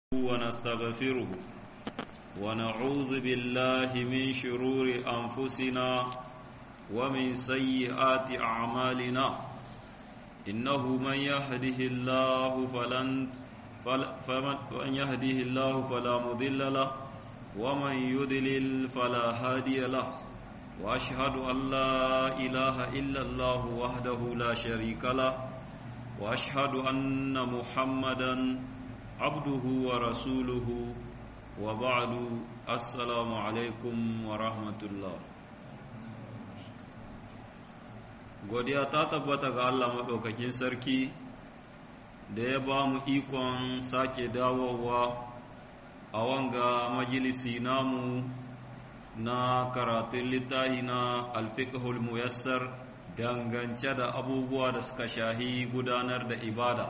ونستغفره ونعوذ بالله من شرور أنفسنا ومن سيئات أعمالنا إنه من يهده الله فلن فمن يهده الله فلا مضل له ومن يضلل فلا هادي له وأشهد أن لا إله إلا الله وحده لا شريك له وأشهد أن محمدا عبده ورسوله وبعد السلام عليكم ورحمة الله godiya ta tabbata ga Allah maɗaukakin sarki da ya ba mu ikon sake dawowa a wanga majalisi namu na karatun littahi na alfiqhul muyassar dangance da abubuwa da suka shahi gudanar da ibada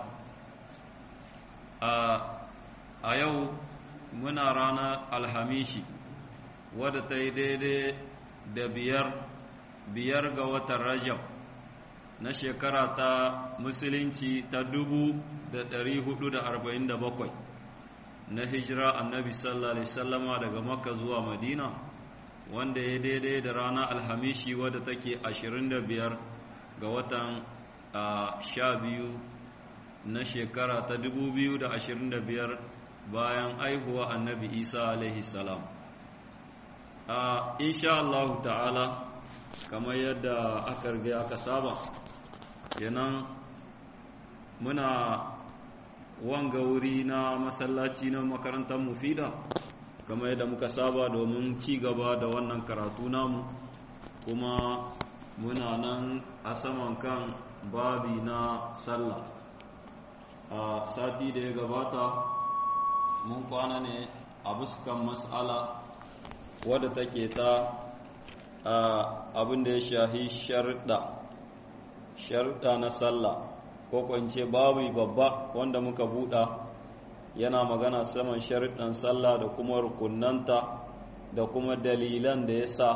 a yau muna ranar alhamishi wadda ta yi daidai da biyar biyar ga watan rajab na shekara ta musulunci ta dubu da ɗari hudu da arba'in da bakwai na hijira annabi sallallahu alaihi sallama daga makka zuwa madina wanda ya daidai da ranar alhamishi wadda take ashirin da biyar ga watan sha biyu na shekara ta dubu biyu da ashirin da biyar bayan aihuwa annabi isa alaihi salam insha Allah ta'ala kamar yadda aka riga aka saba kenan muna wanga wuri na masallaci na makarantar mufida kamar yadda muka saba domin ci gaba da wannan karatu namu kuma muna nan a saman kan babi na sallah a sati da ya gabata mun kwana ne a buskan mas'ala wadda take ta abin da ya shahi sharda sharda na sallah ko kwance babu babba wanda muka buɗa yana magana saman sharuɗan sallah da kuma rukunanta da kuma dalilan da ya sa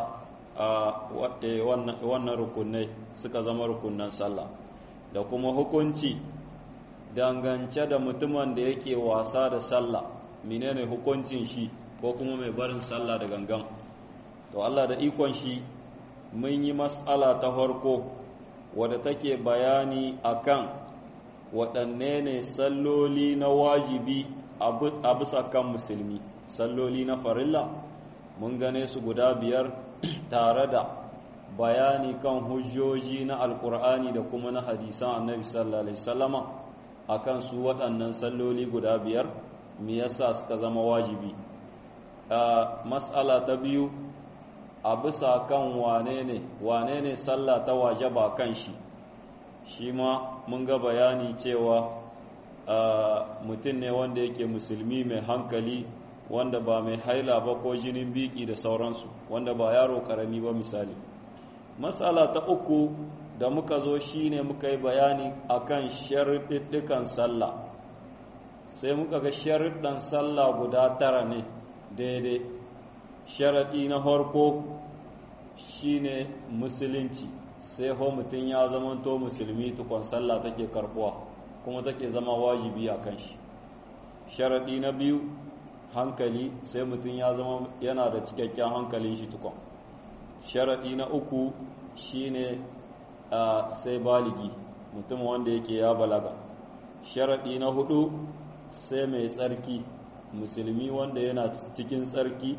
wannan rukunai suka zama rukunan sallah da kuma hukunci dangance da mutumin da yake wasa da sallah menene hukuncin shi ko kuma mai barin sallah da gangan to Allah da ikon shi mun yi mas'ala ta farko wadda take bayani akan waɗanne ne salloli na wajibi a bisa kan musulmi salloli na farilla mun gane su guda biyar tare da bayani kan hujjoji na alkur'ani da kuma na hadisan annabi sallallahu alaihi wasallama akan su waɗannan salloli guda biyar me yasa suka zama wajibi mas'ala ta biyu a bisa kan wane ne wane ne sallah ta wajaba kan shi shi ma mun ga bayani cewa mutum ne wanda yake musulmi mai hankali wanda ba mai haila ba ko jinin biki da sauransu wanda ba yaro karami ba misali matsala ta uku da muka zo shine muka yi bayani akan sharuɗɗukan sallah sai muka ga sharuɗɗan sallah guda tara ne daidai sharaɗi na farko shine musulunci sai ho mutum ya zamanto musulmi tukon sallah take karbuwa kuma take zama wajibi a kan shi sharaɗi na biyu hankali sai mutum ya zama yana da cikakken hankalin shi tukon sharaɗi na uku shine sai baligi mutum wanda yake ya balaga sharaɗi na hudu sai mai tsarki musulmi wanda yana cikin tsarki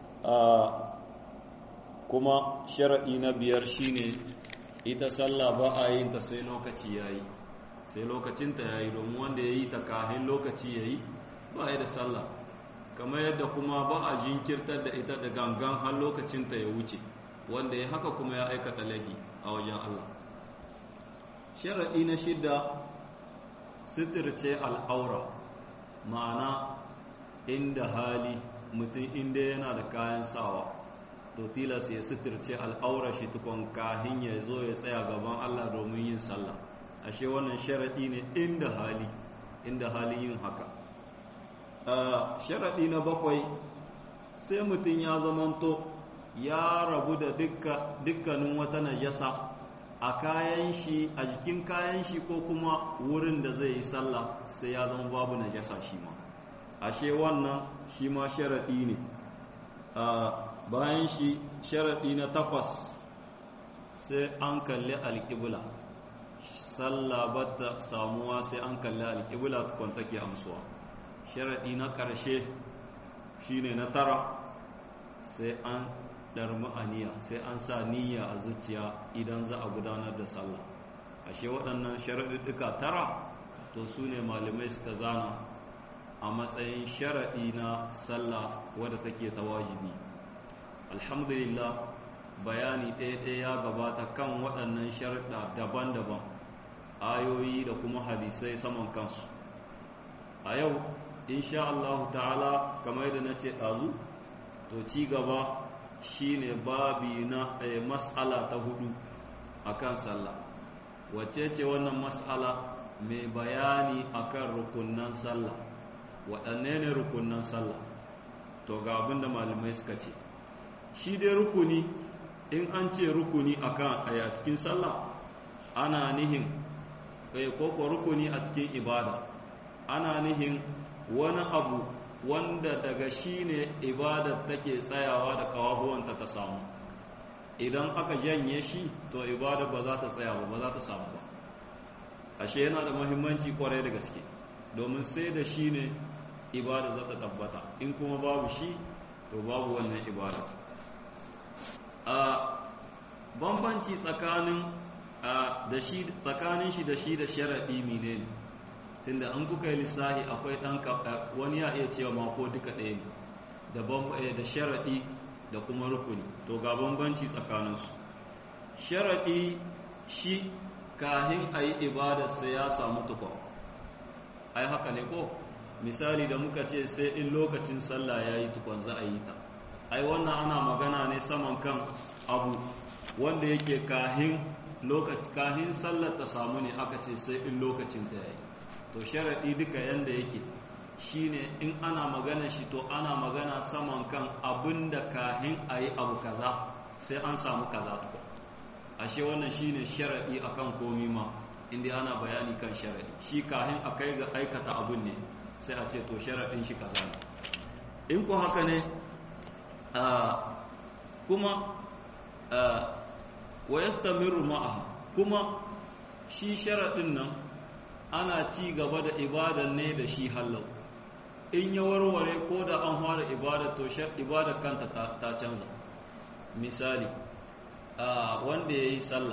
kuma sharaɗi na biyar shine ita sallah ba a yin ta sai lokaci yayi sai lokacinta yayi domin wanda yayi ta kahin lokaci yayi ba ya da sallah kamar yadda kuma ba a jinkirtar da ita da gangan har lokacinta ya wuce wanda ya haka kuma ya aikata laifi a wajen Allah sharaɗi na shidda sitirce al'aura ma'ana inda hali mutum inda yana da kayan sawa to tilas ya suturce al'aura shi tukon kahin ya zo ya tsaya gaban Allah domin yin sallah ashe wannan sharaɗi ne inda hali inda hali yin haka sharaɗi na bakwai sai mutum ya zamanto ya rabu da dukkanin wata najasa a kayan shi a jikin kayan shi ko kuma wurin da zai yi sallah sai ya zama babu najasa shi ma ashe wannan shi ma sharaɗi ne bayan shi sharaɗi na takwas sai an kalli alƙibla sallah bata samuwa sai an kalli alƙibla tukun take amsuwa sharaɗi na ƙarshe shine na tara sai an ɗarmi aniya sai an sa niyya a zuciya idan za a gudanar da sallah ashe waɗannan sharaɗiɗɗuka tara to su ne malamai suka zana a matsayin sharaɗi na sallah wadda take ta wajibi alhamdulillah bayani ɗaya-ɗaya ya gabata kan waɗannan sharaɗa daban-daban ayoyi da kuma hadisai saman kansu a yau insha Allah ta'ala kamar yadda na ce ɗazu to ci gaba shine babi na mas'ala ta hudu akan sallah wacce ce wannan mas'ala mai bayani akan rukunnan sallah waɗanne ne rukunnan sallah to ga abinda malamai suka ce shi dai rukuni in an ce rukuni akan a cikin sallah ana nihin ko ko rukuni a cikin ibada ana nihin wani abu wanda daga shi ne ibadar take tsayawa da kawabuwanta ta samu idan aka janye shi to ibada ba za ta tsaya ba ba za ta samu ba ashe yana da muhimmanci kwarai da gaske domin sai da shi ne ibada za ta tabbata in kuma babu shi to babu wannan ibada a bambanci tsakanin da shi tsakanin shi da shi da sharadi menene tunda an kuka yi lissahi akwai dan wani ya iya cewa ma ko duka ɗaya ne da da sharadi da kuma rukuni to ga bambanci tsakaninsu sharadi shi kahin a yi ibadarsa ya samu tukwa ai haka ne ko misali da muka ce sai in lokacin sallah ya yi tukwan za a yi ta ai wannan ana magana ne saman kan abu wanda yake kahin lokaci kahin sallar ta samu ne aka ce sai in lokacin ta yayi to sharadi duka yanda yake shine in ana magana shi to ana magana saman kan abinda kahin ayi abu kaza sai an samu kaza tukwa ashe wannan shine sharadi akan komi ma inda ana bayani kan sharadi shi kahin akai ga aikata abun ne sai a ce to sharadin shi kaza ne in ko haka ne kuma wa yastamiru ma'a kuma shi sharadin nan ana ci gaba da ibadan ne da shi hallau in ya warware ko da an fara ibada to ibada kanta ta canza misali wanda ya yi sallah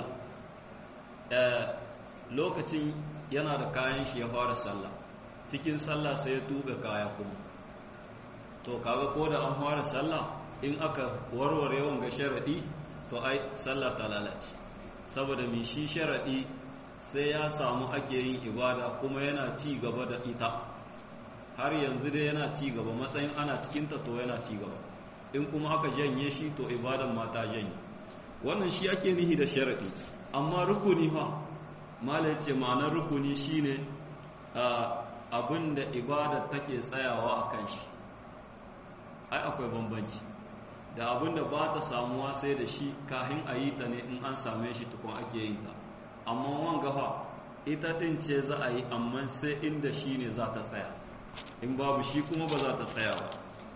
lokacin yana da kayan shi ya fara sallah cikin sallah sai ya tube kaya kuma to kaga ko da an fara sallah in aka warware wanga sharadi to ai sallah ta lalace saboda mi shi sharadi sai ya samu ake yin ibada kuma yana ci gaba da ita har yanzu dai yana ci gaba matsayin ana cikinta to yana ci gaba in kuma aka janye shi to ibadan ma ta janye wannan shi ake nihi da sharadi amma rukuni fa mala ce ma'anar rukuni shine abin da ibada take tsayawa a kan shi ai akwai bambanci da abin da ba ta samuwa sai da shi kahin a yi ta ne in an same shi tukun ake yin ta amma wanga fa ita ɗin ce za a yi amma sai inda shi ne za ta tsaya in babu shi kuma ba za ta tsaya ba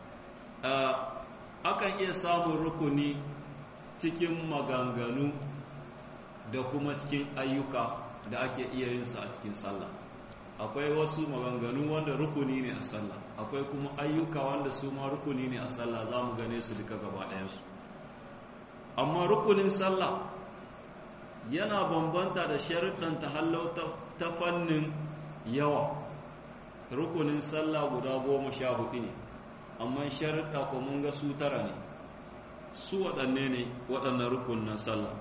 akan iya samun rukuni cikin maganganu da kuma cikin ayyuka da ake iya yin sa a cikin sallah akwai wasu maganganu wanda rukuni ne a sallah akwai kuma ayyuka wanda su ma rukuni ne a sallah za mu gane su duka gaba ɗayansu amma rukunin sallah yana bambanta da sharuɗan ta ta fannin yawa rukunin sallah guda goma sha hudu ne amma sharuɗa ko mun ga su tara ne su waɗanne ne waɗannan rukunin sallah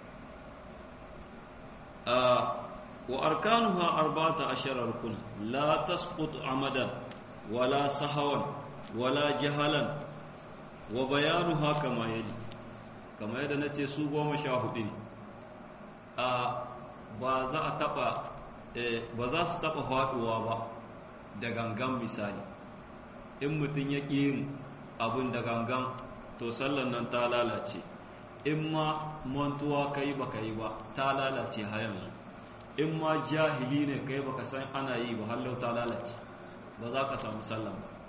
wa arkanuha arba'ata ashara rukun la tasqutu amadan wala sahawan wala jahalan wa bayanuha kama yali kama yadda nace su goma sha hudu ne a ba za a taba ba za su taba faduwa ba da gangan misali in mutum ya ƙi yin abin da gangan to sallan nan ta lalace in ma mantuwa kai baka yi ba ta lalace har yanzu in ma jahili ne kai baka san ana yi ba hallau ta lalace ba za ka samu sallan ba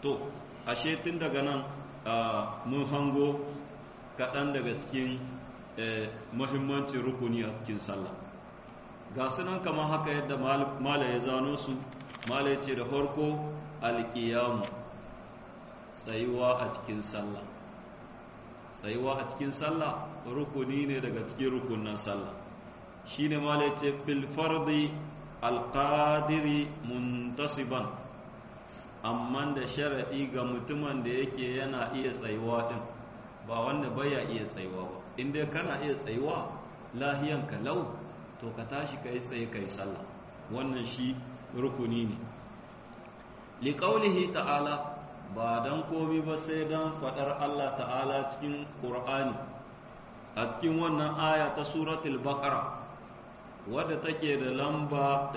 to ashe tun daga nan mun hango kaɗan daga cikin muhimmancin rukuni a cikin sallah ga sunan kamar haka yadda mala ya zano su mala ya ce da farko alƙiyamu tsayuwa a cikin sallah tsayuwa a cikin sallah rukuni ne daga cikin rukunan sallah shi ne mala ya ce filfardi alƙadiri muntasiban amma da sharaɗi ga mutumin da yake yana iya tsayuwa ɗin ba wanda baya iya tsayuwa ba inda kana iya tsayuwa lahiyan kalau to ka tashi ka yi tsaye ka yi sallah wannan shi rukuni ne liƙaulihi ta'ala ba don komi ba sai don faɗar Allah ta'ala cikin ƙur'ani a cikin wannan aya ta suratul baqara wadda take da lamba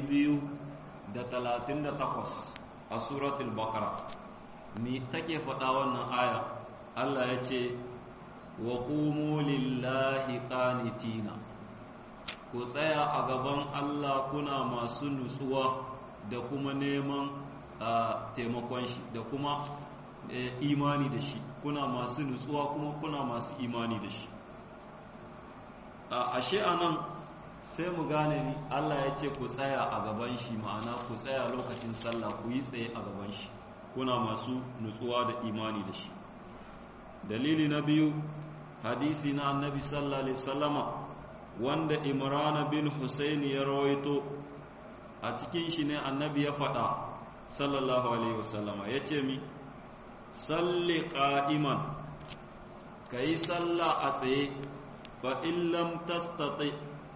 238 a suratul baqara me take faɗa wannan aya Allah ya ce wa qumu lillahi qanitina ku tsaya a gaban Allah kuna masu nutsuwa da kuma neman taimakon shi da kuma imani da shi kuna masu nutsuwa kuma kuna masu imani da shi ashe anan sai mu gane ni Allah ya ce ku tsaya a gaban shi ma'ana ku tsaya lokacin sallah ku yi tsaye a gaban shi kuna masu nutsuwa da imani da shi dalili na biyu hadisi na annabi sallallahu alaihi wasallama wanda imran bin husaini ya rawaito a cikin shi ne annabi ya faɗa sallallahu alaihi wasallama ya ce mi salli qa'iman kai sallah a tsaye fa in lam tastati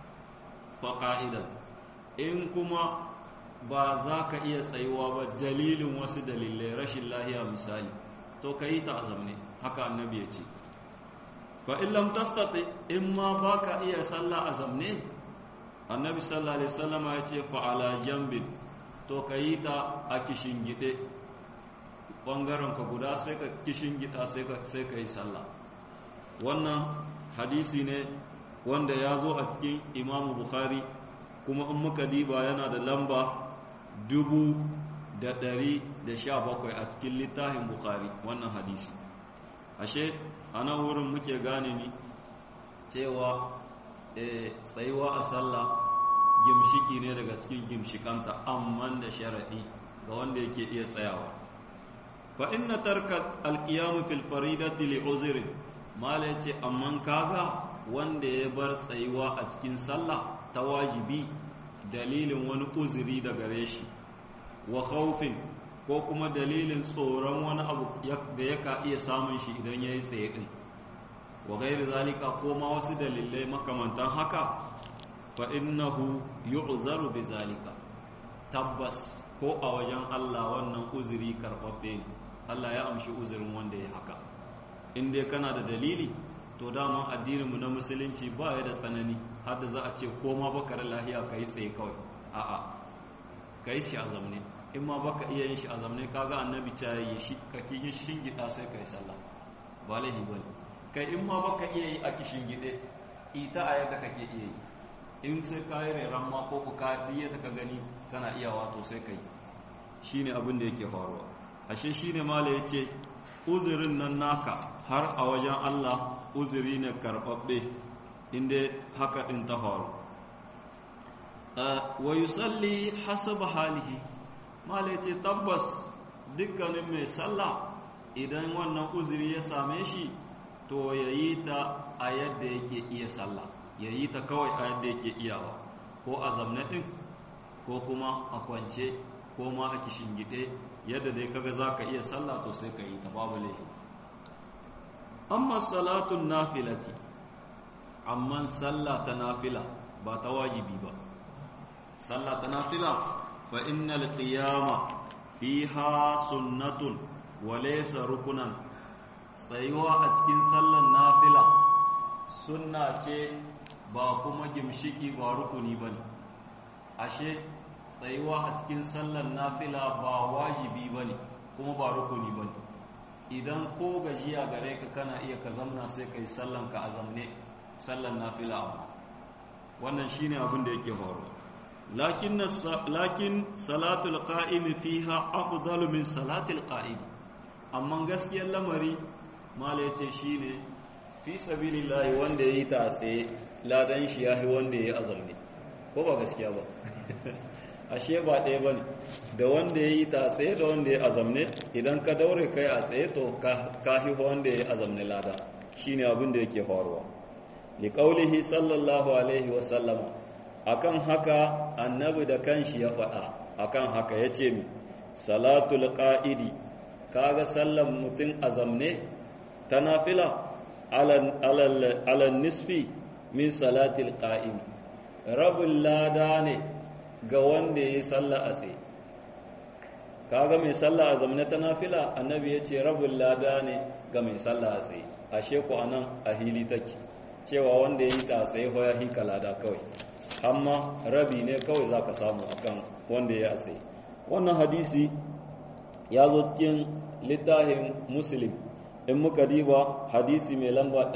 fa qa'idan in kuma ba za ka iya tsayuwa ba dalilin wasu dalilai rashin lahiya misali to ka yi ta azamne haka annabi ya ce fa in lam tastati in ma ba ka iya sallah azamne annabi sallallahu alaihi wasallama ya ce fa ala jambin to ka yi ta a kishin gide bangaren ka guda sai ka kishin gida sai ka sai ka yi sallah wannan hadisi ne wanda ya zo a cikin imamu bukhari kuma in muka diba yana da lamba dubu da ɗari da sha bakwai a cikin littafin bukhari wannan hadisi ashe a nan wurin muke gane ni cewa tsayuwa a sallah gimshiki ne daga cikin gimshikanta amman da sharaɗi ga wanda yake iya tsayawa fa inna tarka alqiyamu fil faridati li uzri mala yace amman kaga wanda ya bar tsayuwa a cikin sallah ta wajibi dalilin wani uzuri da gare shi wa khawfin ko kuma dalilin tsoron wani abu da yaka iya samun shi idan yayi tsaye din wa gairi zalika ko ma wasu dalilai makamantan haka fa innahu yu'zaru bi zalika tabbas ko a wajen Allah wannan uzuri karbabbe ne Allah ya amshi uzurin wanda ya haka in dai kana da dalili to dama addinin mu na musulunci ba ya da tsanani har da za a ce ko ma baka da lahiya kai tsaye kawai a'a kai shi a zamne in ma baka iya yin shi a zamne kaga annabi ta yi shi ka kin shingida sai kai sallah ba lahi bane kai in ma baka iya yi a kishin gide ita a yadda kake iya yi in sai ka yi reran ma ko ku ka diya ta ka gani kana iya wato sai kai shine abin da yake faruwa ashe shine mala yace uzurin nan naka har a wajen Allah uzuri ne karbabbe inda haka din ta faru wa yusalli hasaba halihi mala yace tabbas dukkanin mai sallah idan wannan uzuri ya same shi to ya yi ta a yadda yake iya sallah ya yi ta kawai a yadda yake iyawa ko a zamne ɗin ko kuma a kwance ko ma a gide yadda dai kaga za ka iya sallah to sai ka yi ta babu laifi amma salatun nafilati amma sallah ta nafila ba ta wajibi ba sallah ta nafila fa innal qiyama fiha sunnatun wa laysa rukunan tsayuwa a cikin sallan nafila sunna ce ba kuma gimshiki ba rukuni ba ne ashe tsayuwa a cikin sallan nafila ba wajibi ba ne kuma ba rukuni ba ne idan ko gajiya gare ka kana iya ka zamna sai ka yi sallanka a zamne sallan nafila abu wannan shine abin da yake faruwa lakin lakin salatul qa'imi fiha afdalu min salatil qa'id amma gaskiyar lamari mala yace shine fi sabilillahi wanda yayi ta tsaye ladan shi yafi wanda yayi azamni ko ba gaskiya ba ashe ba ɗaya bane da wanda yayi ta tsaye da wanda yayi azamne idan ka daure kai a tsaye to ka fi wanda yayi azamne lada shine abin da yake faruwa liqaulihi sallallahu alaihi wa sallama akan haka annabi da kanshi ya faɗa akan haka yace mi salatul qa'idi kaga sallan mutum azamne ta nafila ala nisfi min salatil qa'im rabin lada ne ga wanda ya yi sallah a tsaye kaga mai sallah a zamne ta nafila annabi ya ce rabin lada ne ga mai sallah a tsaye ashe ku anan a hili take cewa wanda ya yi ta tsaye ko ya hika lada kawai amma rabi ne kawai za ka samu akan wanda ya yi a tsaye wannan hadisi ya zo cikin littafin muslim in muka diba hadisi mai lamba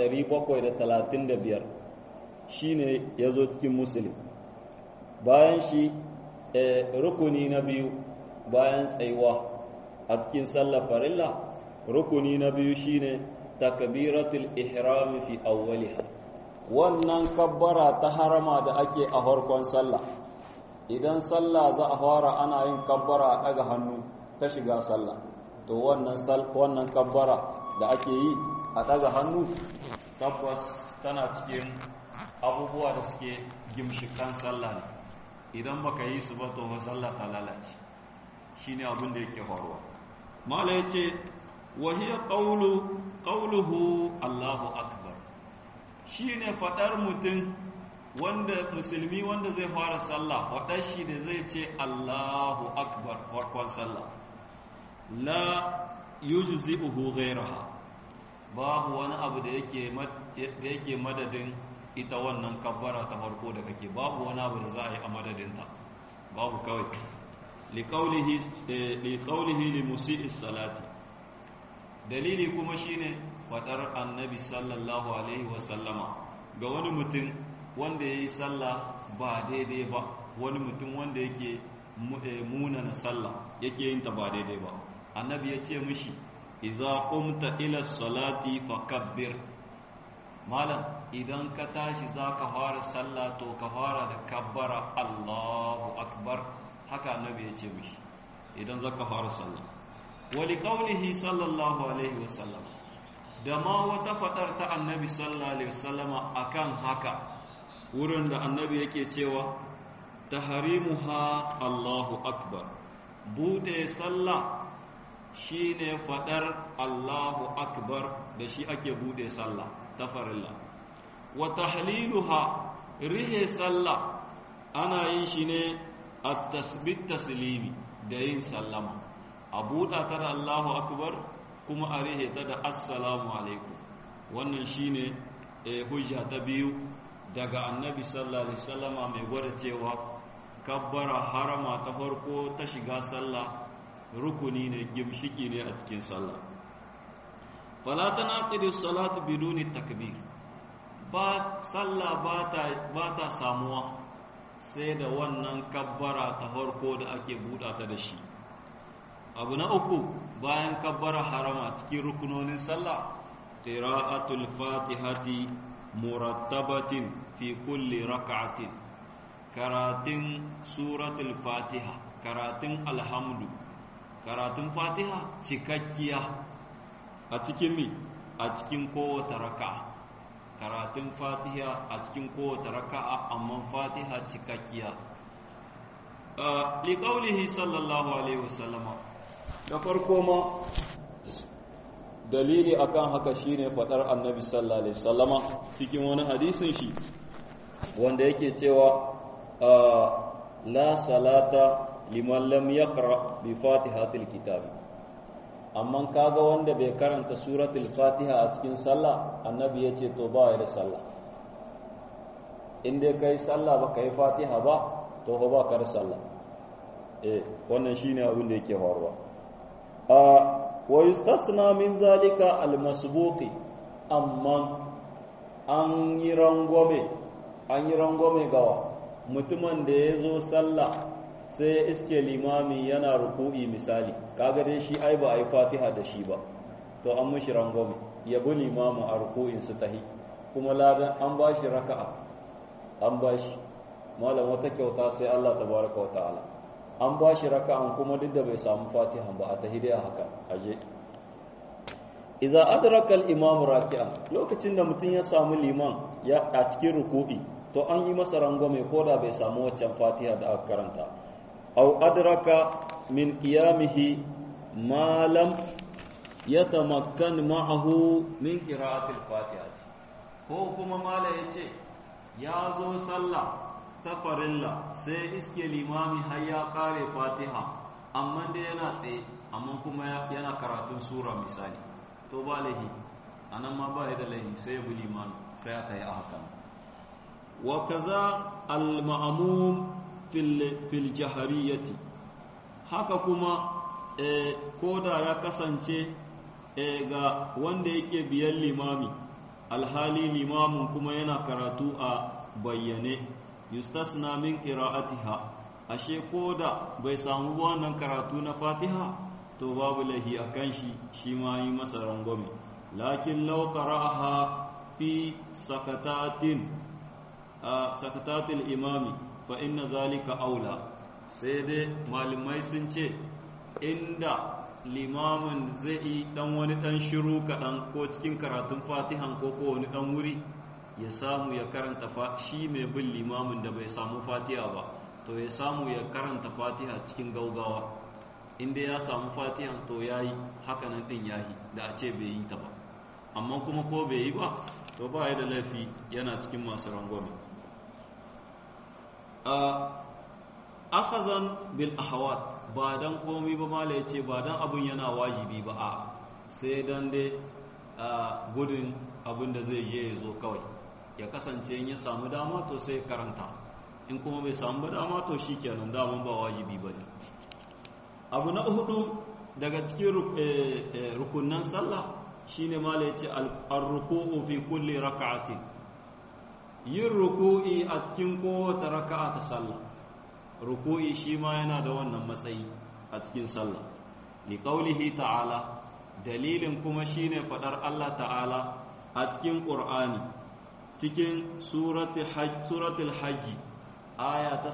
735 shine ya zo cikin muslim bayan shi rukuni na biyu bayan tsayuwa a cikin sallar farilla rukuni na biyu shine takbiratul ihram fi awwaliha wannan kabbara ta harama da ake a farkon sallah idan sallah za a fara ana yin kabbara a daga hannu ta shiga sallah to wannan wannan kabbara da ake yi a daga hannu tabbas tana cikin abubuwa da suke gimshikan sallah ne idan baka yi su ba to sallah ta lalace shine abin da yake faruwa mala yace wa hiya qawlu qawluhu Allahu akbar shine fadar mutum wanda musulmi wanda zai fara sallah fadar shi da zai ce Allahu akbar farkon sallah la yujzi'uhu ghayraha babu wani abu da yake da yake madadin ita wannan kabbara ta farko da kake babu wani abu da za a yi a madadinta babu kawai liƙaulihi li musi'is salati dalili kuma shine faɗar annabi sallallahu alaihi wasallama ga wani mutum wanda ya yi sallah ba daidai ba wani mutum wanda yake munana sallah yake yin ta ba daidai ba annabi ya ce mishi iza qumta ila salati fakabbir malam idan ka tashi za ka fara sallah to ka fara da kabbara Allahu akbar haka annabi ya ce mishi idan za ka fara sallah wali qaulihi sallallahu alaihi wasallam da ma wata fadar ta annabi sallallahu alaihi wasallama akan haka wurin da annabi yake cewa tahrimuha Allahu akbar bude sallah shine fadar Allahu akbar da shi ake bude sallah ta farilla wa tahliluha rihe sallah ana yin shi ne at-tasbit taslimi da yin sallama a buɗa ta da Allahu akbar kuma a rihe ta da assalamu alaikum wannan shine hujja ta biyu daga annabi sallallahu alaihi wasallama mai gwada cewa kabbara harama ta farko ta shiga sallah rukuni ne gimshiki ne a cikin sallah fala tanaqidu salatu biduni takbir ba sallah ba ta samuwa sai da wannan kabbara ta farko da ake buɗa ta da shi abu na uku bayan kabbara harama cikin rukunonin sallah qira'atul fatihati murattabatin fi kulli rak'atin karatun suratul fatiha karatun alhamdu karatun fatiha cikakkiya a cikin mi a cikin kowace raka'a karatun fatiha a cikin kowace raka'a amma fatiha cikakkiya liƙaulihi sallallahu alaihi wasallama da farko ma dalili akan haka shine fadar annabi sallallahu alaihi wasallama cikin wani hadisin shi wanda yake cewa la salata liman lam yaqra bi fatihatil kitab amma kaga wanda bai karanta suratul fatiha a cikin sallah annabi yace to ba ya da sallah in dai kai sallah ba kai fatiha ba to ba ka da sallah eh wannan shine abin da yake faruwa a wa yustasna min zalika almasbuqi amma an yi rangwame an yi rangwame gawa mutumin da ya zo sallah sai ya iske limami yana ruku'i misali kaga dai shi ai ba a yi fatiha da shi ba to an mishi rangwame ya bi limamu a ruku'in su tahi kuma ladan an ba shi raka'a an ba shi malam wata kyauta sai Allah tabaraka wa ta'ala an ba shi raka'an kuma duk da bai samu fatiha ba a tahi dai a haka aje iza adraka al-imam raki'an lokacin da mutum ya samu liman ya a cikin ruku'i to an yi masa rangwame ko da bai samu waccan fatiha da aka karanta aw adraka min qiyamihi ma lam yatamakkan ma'ahu min qira'ati al-fatihati ko kuma mala yace ya zo sallah ta farilla sai iske limami har ya kare fatiha amma dai yana tsaye amma kuma yana karatun sura misali to ba lahi anan ma ba da lahi sai ya bi limami sai aka yi a hakan wa kaza al-ma'mum fil jahariyati haka kuma koda ya kasance ga wanda yake biyan limami alhali limamin kuma yana karatu a bayyane yustasna min qira'atiha ashe koda bai samu wannan karatu na fatiha to babu lahi akan shi shi ma yi masa rangwame lakin law qara'aha fi sakatatin sakatatil imami fa inna zalika aula sai dai malamai sun ce inda limamin zai yi dan wani dan shiru kaɗan ko cikin karatun fatihan ko ko wani dan wuri ya samu ya karanta shi mai bin limamin da bai samu fatiha ba to ya samu ya karanta fatiha cikin gaugawa inda ya samu fatihan to ya yi hakanan ɗin yahi da a ce bai yi ta ba amma kuma ko bai yi ba to ba ya da laifi yana cikin masu rangwame akhazan bil ahawat ba dan komai ba mala yace ba dan abun yana wajibi ba a sai dan dai gudun abin da zai je ya zo kawai ya kasance in ya samu dama to sai karanta in kuma bai samu dama to shikenan daman ba wajibi ba ne abu na hudu daga cikin rukunan sallah shine mala yace ar-ruku'u fi kulli raka'atin yin ruku'i a cikin kowace raka'a ta sallah ruku'i shi ma yana da wannan matsayi a cikin sallah li qaulihi ta'ala dalilin kuma shine fadar Allah ta'ala a cikin qur'ani cikin suratul hajj suratul hajj aya ta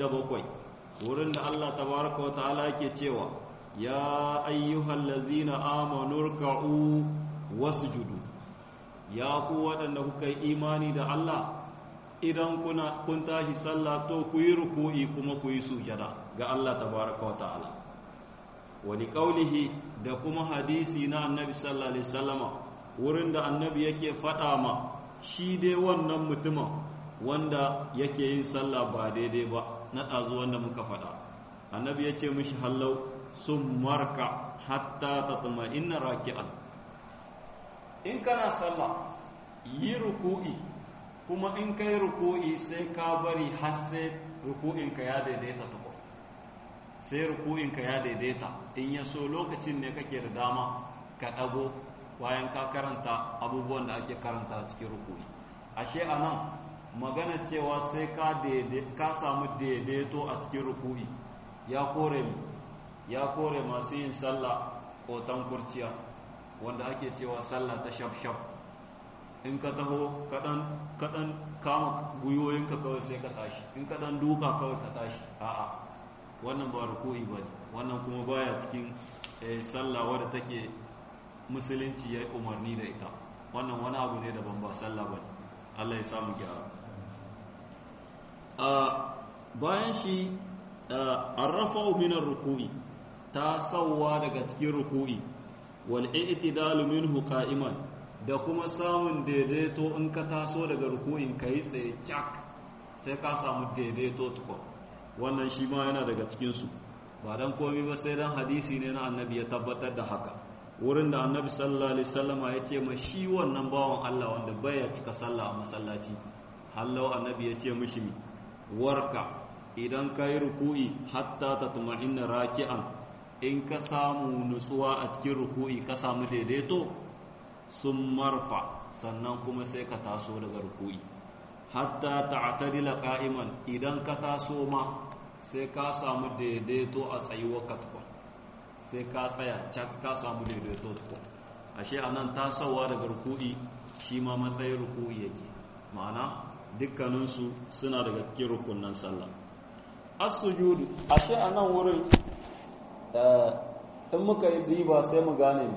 77 wurin da Allah tabaraka wa ta'ala yake cewa ya ayyuhallazina amanu ruk'u wasjudu ya ku waɗanda kuka yi imani da Allah idan kuna kun tashi sallah to ku yi ruku'i kuma ku yi sujada ga Allah tabaraka wa ta'ala wani kaulihi da kuma hadisi na annabi sallallahu alaihi wasallama wurin da annabi yake faɗa ma shi dai wannan mutumin wanda yake yin sallah ba daidai ba na ɗazu wanda muka faɗa annabi ya ce mishi hallau sun marka hatta tatma'inna raki'an in kana sallah yi ruku'i kuma in kai ruku'i sai ka bari har sai ruku'inka ya daidaita tukun sai ruku'inka ya daidaita in ya so lokacin ne kake da dama ka ɗago bayan ka karanta abubuwan da ake karanta cikin ruku'i ashe a nan magana cewa sai ka samu daidaito a cikin ruku'i ya kore ya kore masu yin sallah kotan kurciya wanda ake cewa sallah ta shaf-shaf in ka taho kaɗan kama gwiwoyinka kawai sai ka tashi in kaɗan duka kawai ka tashi a'a wannan ba ruku'i ba ne wannan kuma baya cikin sallah wadda take musulunci ya yi umarni da ita wannan wani abu ne daban ba sallah ba ne allah ya samu gyara bayan shi an rafa minar ruku'i ta sauwa daga cikin ruku'i wal i'tidalu minhu qa'iman da kuma samun daidaito in ka taso daga ruku'in ka yi tsaye cak sai ka samu daidaito tukwa wannan shi ma yana daga cikinsu ba don komi ba sai don hadisi ne na annabi ya tabbatar da haka wurin da annabi sallallahu alaihi wasallama ya ce ma shi wannan bawan Allah wanda baya cika sallah a masallaci hallau annabi ya ce mishi mi warka idan ka yi ruku'i hatta tatma'inna raki'an in ka samu nutsuwa a cikin ruku'i ka samu daidaito sun marfa sannan kuma sai ka taso daga ruku'i hatta ta'tadila qa'iman idan ka taso ma sai ka samu daidaito a tsayuwar ka tukun sai ka tsaya cak ka samu daidaito tukun ashe anan tasowa daga ruku'i shi ma matsayin ruku'i yake ma'ana dukkaninsu suna daga cikin rukunan sallah as-sujudu ashe anan wurin in muka yi riba sai mu gane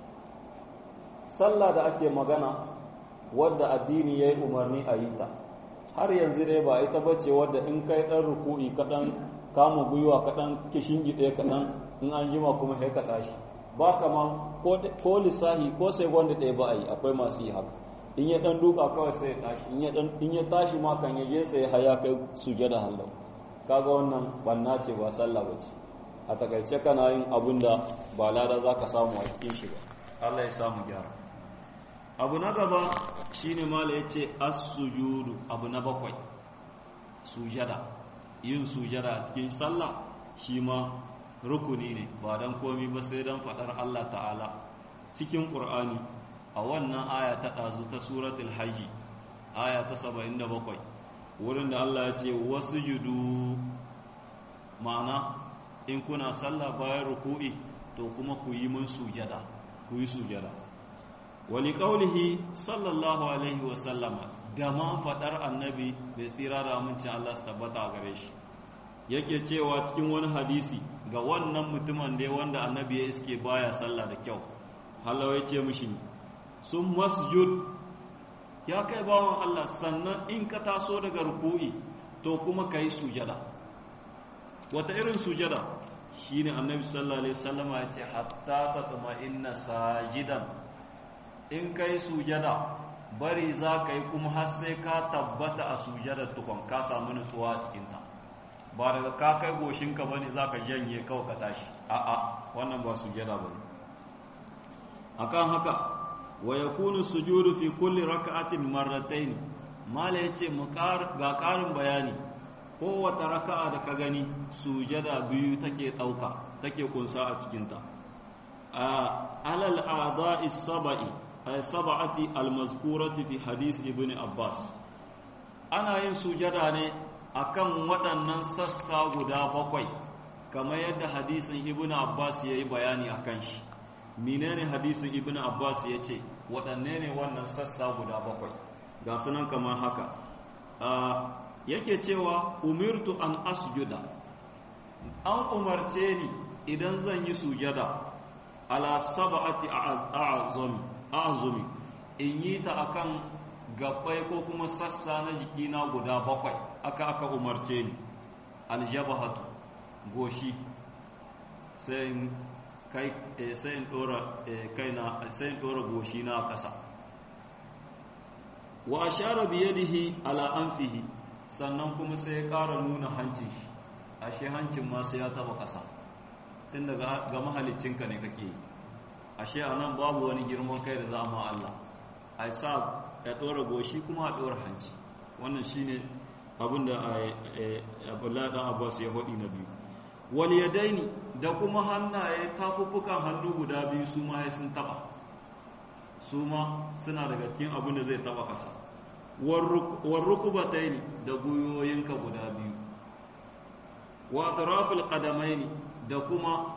sallah da ake magana wadda addini ya yi umarni a yi ta har yanzu dai ba ita bace wadda in kai ɗan ruku'i kaɗan kama gwiwa kaɗan kishin gide kaɗan in an jima kuma sai ka tashi ba kama ko lissahi ko sai wanda ɗaya ba a yi akwai masu yi haka in ya ɗan duka kawai sai ya tashi in ya tashi ma kan ya je sai haya kai sujada hallau kaga wannan banna ce ba sallah ba ce a takaice kana yin abun da ba lada za ka samu a cikin shi ba Allah ya samu gyara abu na gaba shine mala ya ce as-sujudu abu na bakwai sujada yin sujada a cikin sallah shi ma rukuni ne ba don komi ba sai don faɗar Allah ta'ala cikin ƙur'ani a wannan aya ta ɗazu ta suratul hajji aya ta 77 wurin da Allah ya ce wasu yudu ma'ana in kuna sallah bayan ruku'i to kuma ku yi mun sujada ku yi sujada wali qaulihi sallallahu alaihi wa sallama da ma fadar annabi bai tsira da amincin Allah su tabbata a gare shi yake cewa cikin wani hadisi ga wannan mutumin da wanda annabi ya iske baya sallah da kyau halawa ya ce mishi sun masjud ya kai bawan Allah sannan in ka taso daga ruku'i to kuma ka yi sujada wata irin sujada shine annabi sallallahu alaihi wasallama ya ce hatta tatma'inna sajidan in kai sujada bari za ka yi kuma har sai ka tabbata a sujada tukun ka samu nutsuwa a cikinta ba daga ka kai goshinka bane za ka janye kawai ka tashi a'a wannan ba sujada ba akan haka wa yakunu sujudu fi kulli raka'atin marratayn mala yace mu ga karin bayani kowace raka'a da ka gani sujada biyu take ɗauka take kunsa a cikinta a alal a'da'i sab'i ay sab'ati almazkurati fi hadith ibn abbas ana yin sujada ne akan waɗannan sassa guda bakwai kamar yadda hadisin ibn abbas yayi bayani akan shi menene hadisin ibn abbas yace waɗanne ne wannan sassa guda bakwai ga sunan kamar haka yake cewa umirtu an asjuda an umarce ni idan zan yi sujada ala sab'ati a'zami a'zumi in yi ta akan gabbai ko kuma sassa na jikina guda bakwai aka aka umarce ni aljabahatu goshi sai kai sai in dora kaina sai in dora goshi na a ƙasa wa ashara bi yadihi ala anfihi sannan kuma sai ya ƙara nuna hancin shi ashe hancin ma sai ya taba ƙasa tun daga ga mahalicinka ne kake yi ashe a nan babu wani girman kai da za ma Allah a sa ya ɗora goshi kuma a ɗora hanci wannan shi ne abin da abdullahi ɗan abbas ya faɗi na biyu wal yadaini da kuma hannaye tafuffukan hannu guda biyu su ma sun taɓa su ma suna daga cikin abin da zai taɓa ƙasa warrukubataini da guyoyinka guda biyu wa atrafil qadamaini da kuma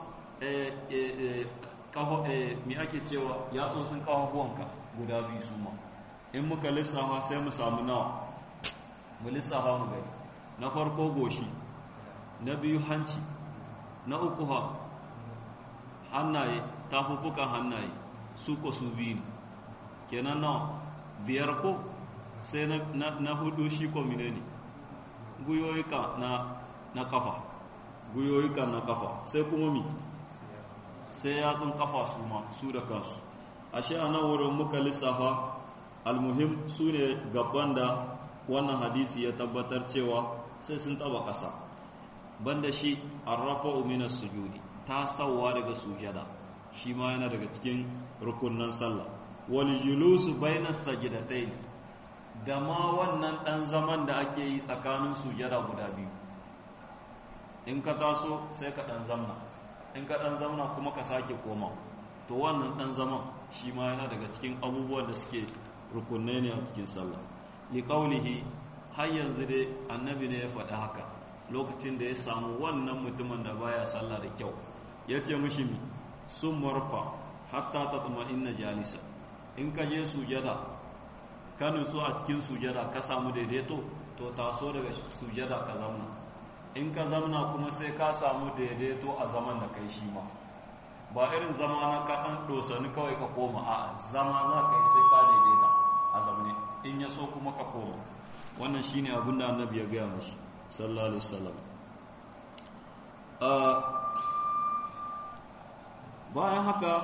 mi ake cewa yatsotsin kafafuwanka guda biyu su ma in muka lissafa sai mu samu nawa mu lissafa mu gani na farko goshi na biyu hanci na uku ha hannaye tafuffukan hannaye su ko su biyu kenan nawa biyar ko sai na hudu shi ko ne guyoyika na na kafa guyoyika na kafa sai kuma mi sai yatsun kafa su ma su da kansu ashe a nan wurin muka lissafa almuhim su ne gaban da wannan hadisi ya tabbatar cewa sai sun taba ƙasa banda shi arrafa minas sujudi ta sauwa daga sujada shi ma yana daga cikin rukunan sallah wal julusu bainas sajidatayn da ma wannan dan zaman da ake yi tsakanin sujada guda biyu in ka taso sai ka dan zamna in ka dan zamna kuma ka sake koma to wannan dan zaman shi ma yana daga cikin abubuwan da suke rukunai ne a cikin sallah liqaulihi har yanzu dai annabi ne ya faɗi haka lokacin da ya samu wannan mutumin da baya sallah da kyau ya ce mishi mi sun marfa hatta ta tsuma inna jalisa in ka je sujada ka nutsu a cikin sujada ka samu daidaito to taso daga sujada ka zamna in ka zamna kuma sai ka samu daidaito a zaman da kai shi ma ba irin zama na ka ɗan ɗosani kawai ka koma a zama za ka yi sai ka daidaita a zamne in ya so kuma ka koma wannan shine abin da annabi ya gaya mashi sallallahu alaihi wasallam bayan haka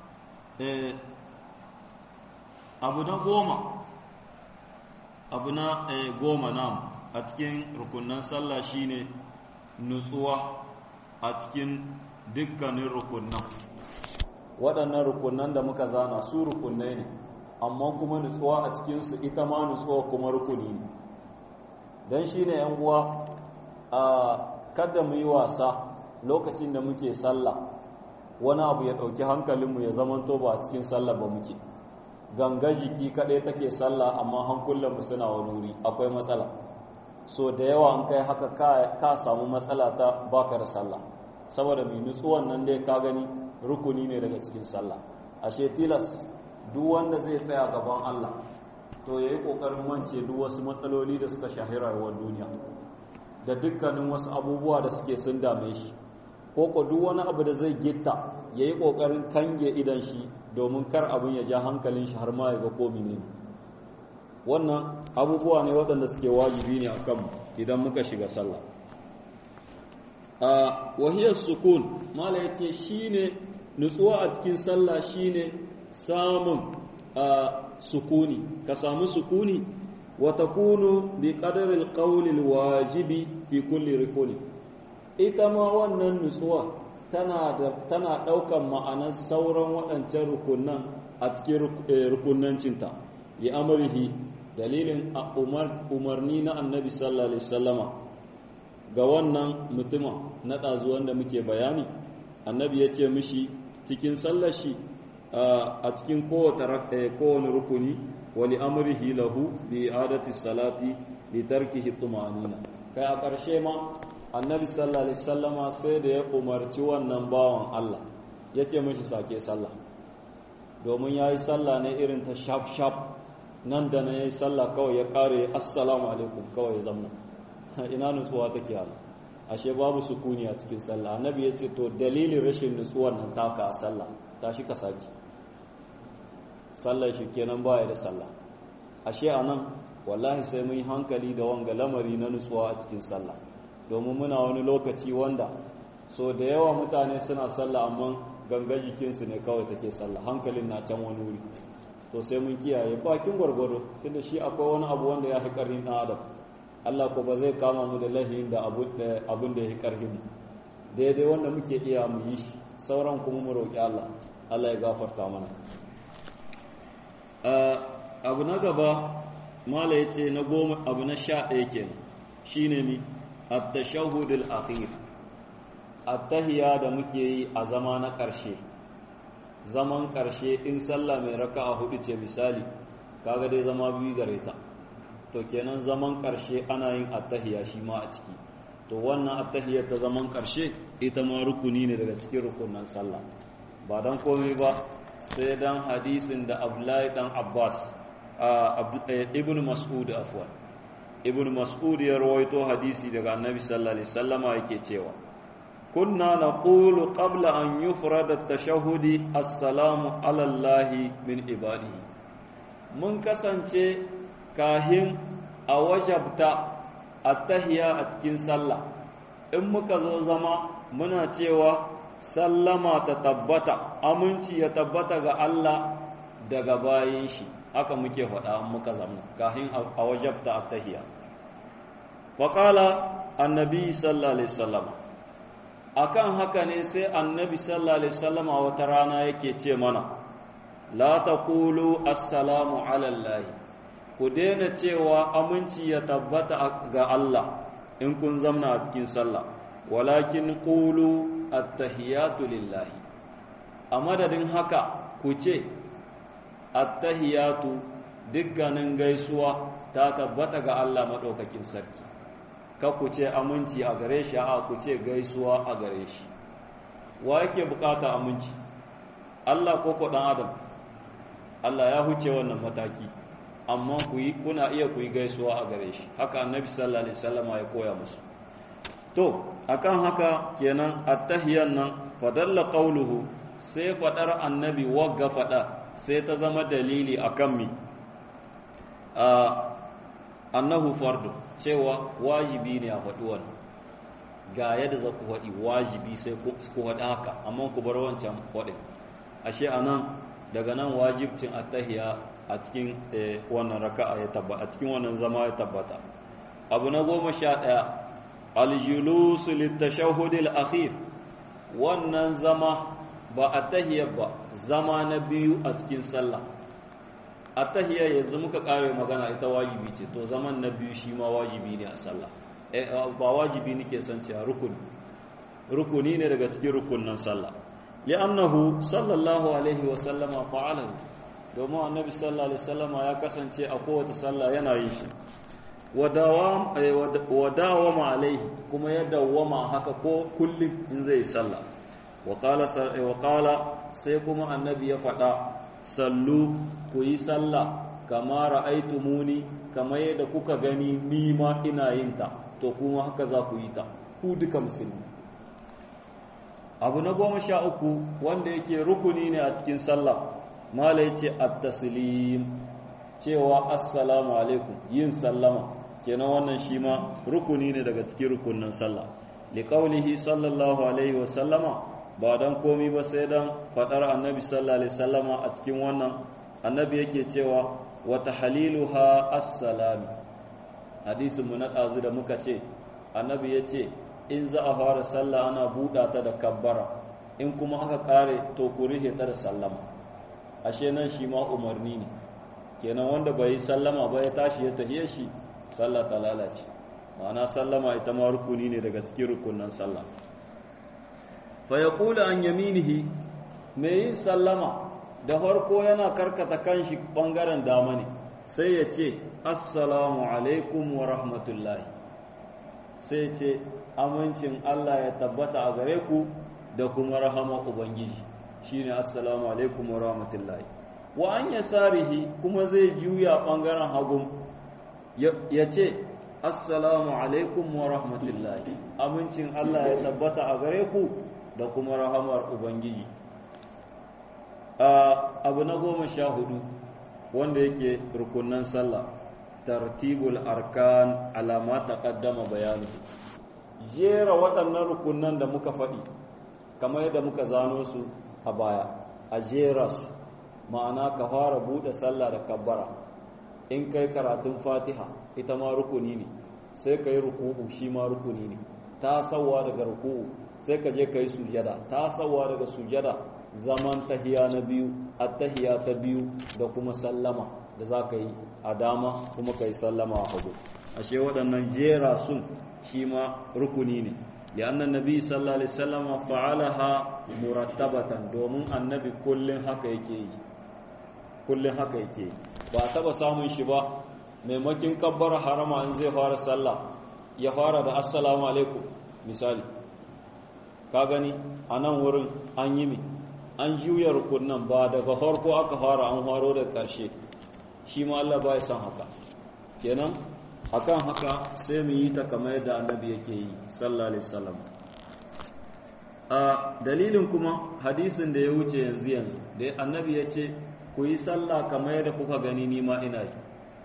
abu na goma abu na goma nam a cikin rukunan sallah shine nutsuwa a cikin dukkanin rukunan waɗannan rukunan da muka zana su rukunai ne amma kuma nutsuwa a cikinsu ita ma nutsuwa kuma rukuni ne don shi ne uwa a kada mu yi wasa lokacin da muke sallah wani abu ya ɗauki hankalinmu ya zamanto ba a cikin sallah ba muke gangar jiki kaɗai take sallah amma hankulanmu suna wani wuri akwai matsala so da yawa an kai haka ka samu matsala ta baka da sallah saboda mai nutsuwan nan dai ka gani rukuni ne daga cikin sallah ashe tilas duk wanda zai tsaya gaban Allah to yayi kokarin wance duk wasu matsaloli da suka shahi rayuwar duniya da dukkanin wasu abubuwa da suke sun dame shi ko ko duk wani abu da zai gitta yayi kokarin kange idan shi domin kar abin ya ja hankalin shi har ma ya ga ko ne wannan abubuwa ne waɗanda suke wajibi ne akan idan muka shiga sallah a wahiyar sukun mala yace shine nutsuwa a cikin sallah shine samun sukuni ka samu sukuni wa takunu bi qadari alqawli alwajibi fi kulli rukuni ita ma wannan nutsuwa tana da tana daukan ma'anar sauran waɗancan rukunan a cikin rukunancinta ya amrihi dalilin umarni na annabi sallallahu alaihi wasallama ga wannan mutumin na ɗazuwan da muke bayani annabi ya ce mishi cikin sallar shi a cikin kowane rukuni wali amrihi lahu bi adati salati li tarkihi tumanina kai a ƙarshe ma annabi sallallahu alaihi wasallama sai da ya umarci wannan bawan Allah ya ce mishi sake sallah domin ya yi sallah ne irin ta shaf shaf nan da na ya yi sallah kawai ya ƙare assalamu alaikum kawai ya zamna ina nutsuwa take yana ashe babu sukuni a cikin sallah annabi ya ce to dalilin rashin nutsuwar nan taka a sallah tashi ka saki sallar shi kenan baya da sallah ashe anan wallahi sai mun yi hankali da wanga lamari na nutsuwa a cikin sallah domin muna wani lokaci wanda so da yawa mutane suna sallah amma ganga jikinsu ne kawai take sallah hankalin na can wani wuri to sai mun kiyaye bakin gwargwado tunda shi akwai wani abu wanda ya fi ƙarfin ɗan adam Allah ko ba zai kama mu da lahin da abin da ya fi ƙarfin mu daidai wanda muke iya mu yi shi sauran kuma mu roƙi Allah Allah ya gafarta mana abu na gaba mala ya ce na goma abu na sha ɗaya kenan shine mi at-tashahhud al-akhir at-tahiyya da muke yi a zama na ƙarshe zaman ƙarshe in sallah mai raka'a hudu ce misali kaga dai zama biyu gare ta to kenan zaman ƙarshe ana yin at-tahiyya shi ma a ciki to wannan at-tahiyya ta zaman ƙarshe ita ma rukuni ne daga cikin rukunan sallah ba dan komai ba sai dan hadisin da Abdullahi dan Abbas ibn Mas'ud afwan ibn Mas'ud ya rawaito hadisi daga Annabi sallallahu alaihi wasallama yake cewa كنا نقول قبل أن يفرد التشهد السلام على الله من عباده من كسانce kahin a wajabta attahiya a cikin sallah in muka zo zama muna cewa sallama ta tabbata aminci ya tabbata ga Allah daga bayin shi haka muke faɗa muka zama kahin a wajabta attahiya faqala annabi sallallahu alaihi wasallam akan haka ne sai annabi sallallahu alaihi wasallama wata rana yake ce mana la taqulu assalamu ala allah ku daina cewa aminci ya tabbata ga Allah in kun zamna a cikin sallah walakin qulu attahiyatu lillahi a madadin haka ku ce attahiyatu dukkanin gaisuwa ta tabbata ga Allah maɗaukakin sarki ka ku ce aminci a gare shi a ku ce gaisuwa a gare shi wa yake bukata aminci Allah ko ko dan adam Allah ya huce wannan mataki amma ku yi kuna iya ku yi gaisuwa a gare shi haka annabi sallallahu alaihi wasallam ya koya musu to akan haka kenan attahiyan nan fadalla qawluhu sai fadar annabi wagga fada sai ta zama dalili akan mi annahu fardu cewa wajibi ne a faɗi wannan ga yadda za ku faɗi wajibi sai ku faɗi haka amma ku bar wancan faɗin ashe a nan daga nan wajibcin attahiya a cikin wannan raka'a ya tabbata a cikin wannan zama ya tabbata abu na goma sha ɗaya aljulusu littashahudil akhir wannan zama ba attahiyar ba zama na biyu a cikin sallah attahiyar yanzu muka kare magana ita wajibi ce to zaman na biyu shi ma wajibi ne a sallah ba wajibi nake son cewa rukuni rukuni ne daga cikin rukunnan sallah li'annahu sallallahu alaihi wa sallama fa'alahu domin annabi sallallahu alaihi wasallama ya kasance a kowace sallah yana yin shi wa dawama alaihi kuma ya dawama haka ko kullum in zai sallah wa qala sai kuma annabi ya faɗa sallu ku yi sallah kama ra'aitumuni kamar yadda kuka gani ni ma ina yin ta to kuma haka za ku yi ta ku duka musulmi abu na goma sha uku wanda yake rukuni ne a cikin sallah mala ya ce at-taslim cewa assalamu alaikum yin sallama kenan wannan shi ma rukuni ne daga cikin rukunin sallah liqaulihi sallallahu alaihi wa sallama ba dan komi ba sai dan fadar annabi sallallahu alaihi wasallama a cikin wannan annabi yake cewa wa tahliluha assalam hadisin mu na dazu da muka ce annabi yace in za a fara sallah ana buɗa ta da kabbara in kuma aka kare to ku rihe ta da sallama ashe nan shi ma umarni ne kenan wanda bai yi sallama ba ya tashi ya tahiye shi sallah ta lalace ma'ana sallama ita ma rukuni ne daga cikin rukunan sallah fa yaqulu an yaminihi mai yin sallama da farko yana karkata kanshi bangaren dama ne sai ya ce assalamu alaikum wa rahmatullahi sai ce amincin Allah ya tabbata a gare ku da kuma rahama ubangiji shine assalamu alaikum wa rahmatullahi wa an yasarihi kuma zai juya bangaren hagun ya ce assalamu alaikum wa rahmatullahi amincin Allah ya tabbata a gare ku da kuma rahamar ubangiji abu na goma sha hudu wanda yake rukunan sallah tartibul arkan alama taqaddama bayanu jera waɗannan rukunan da muka faɗi kamar yadda muka zano su a baya a jera su ma'ana ka fara buɗe sallah da kabbara in kai karatun fatiha ita ma rukuni ne sai ka yi ruku'u shi ma rukuni ne ta sauwa daga ruku'u sai ka je ka yi sujada ta sauwa daga sujada zaman tahiya na biyu attahiya ta biyu da kuma sallama da za ka yi a dama kuma ka yi sallama a hagu ashe waɗannan jera sun shi ma rukuni ne da annan nabi sallallahu alaihi wasallam fa'alaha murattabatan domin annabi kullun haka yake yi kullun haka yake yi ba taba samun shi ba maimakin kabbar harama in zai fara sallah ya fara da assalamu alaikum misali ka gani a nan wurin an yi mi an juya rukunan ba daga farko aka fara an faro da ƙarshe shi ma Allah ba ya san haka kenan akan haka sai mu yi ta kamar yadda annabi yake yi sallallahu alaihi wasallam a dalilin kuma hadisin da ya wuce yanzu yanzu da annabi ya ce ku yi sallah kamar yadda kuka gani ni ma ina yi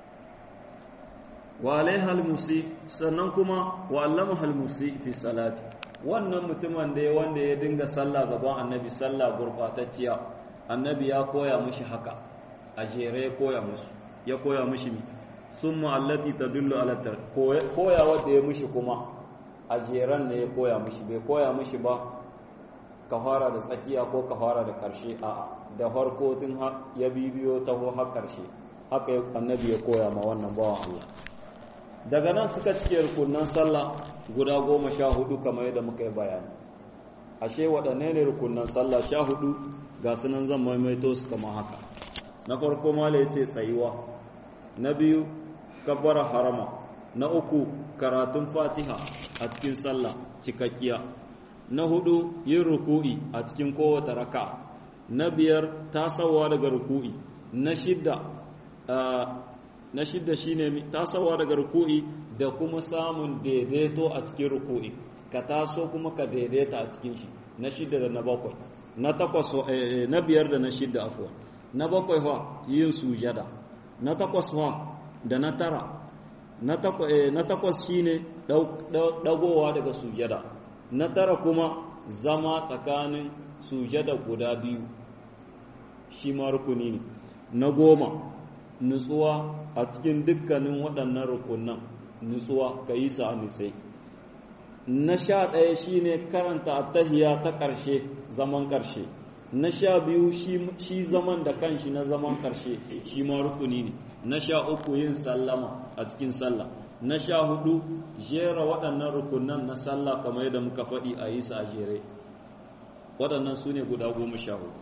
wa alaiha almusi sannan kuma wa allama almusi fi salati wannan mutumin da ya wanda ya dinga sallah gaban annabi sallah gurbatacciya annabi ya koya mishi haka a jere ya koya musu ya koya mishi mi summa allati tadullu ala tar koya wanda ya mishi kuma a jeren ne ya koya mishi bai koya mishi ba ka fara da tsakiya ko ka fara da karshe a da farko tun ya bibiyo taho har karshe haka annabi ya koya ma wannan bawan Allah daga nan suka cike rukunan sallah guda goma sha hudu kamar yadda muka yi bayani ashe waɗanne ne rukunan sallah sha hudu ga sunan zan maimaito su kamar haka na farko mala ya ce tsayuwa na biyu kabbara harama na uku karatun fatiha a cikin sallah cikakkiya na hudu yin ruku'i a cikin kowace raka na biyar tasawa daga ruku'i na shidda na shidda shine tasawa daga ruku'i da kuma samun daidaito a cikin ruku'i ka taso kuma ka daidaita a cikin shi na shidda da na bakwai na takwas na biyar da na shidda afuwa na bakwai wa yin sujada na takwas wa da na tara na takwas shine dagowa daga sujada na tara kuma zama tsakanin sujada guda biyu shi ma rukuni ne na goma nutsuwa a cikin dukkanin waɗannan rukunan nutsuwa ka yi sa nisai na sha ɗaya shi ne karanta attahiya ta ƙarshe zaman ƙarshe na sha biyu shi zaman da kanshi na zaman ƙarshe shi ma rukuni ne na sha uku yin sallama a cikin sallah na sha hudu jera waɗannan rukunan na sallah kamar yadda muka faɗi a yi sa a jere waɗannan su ne guda goma sha hudu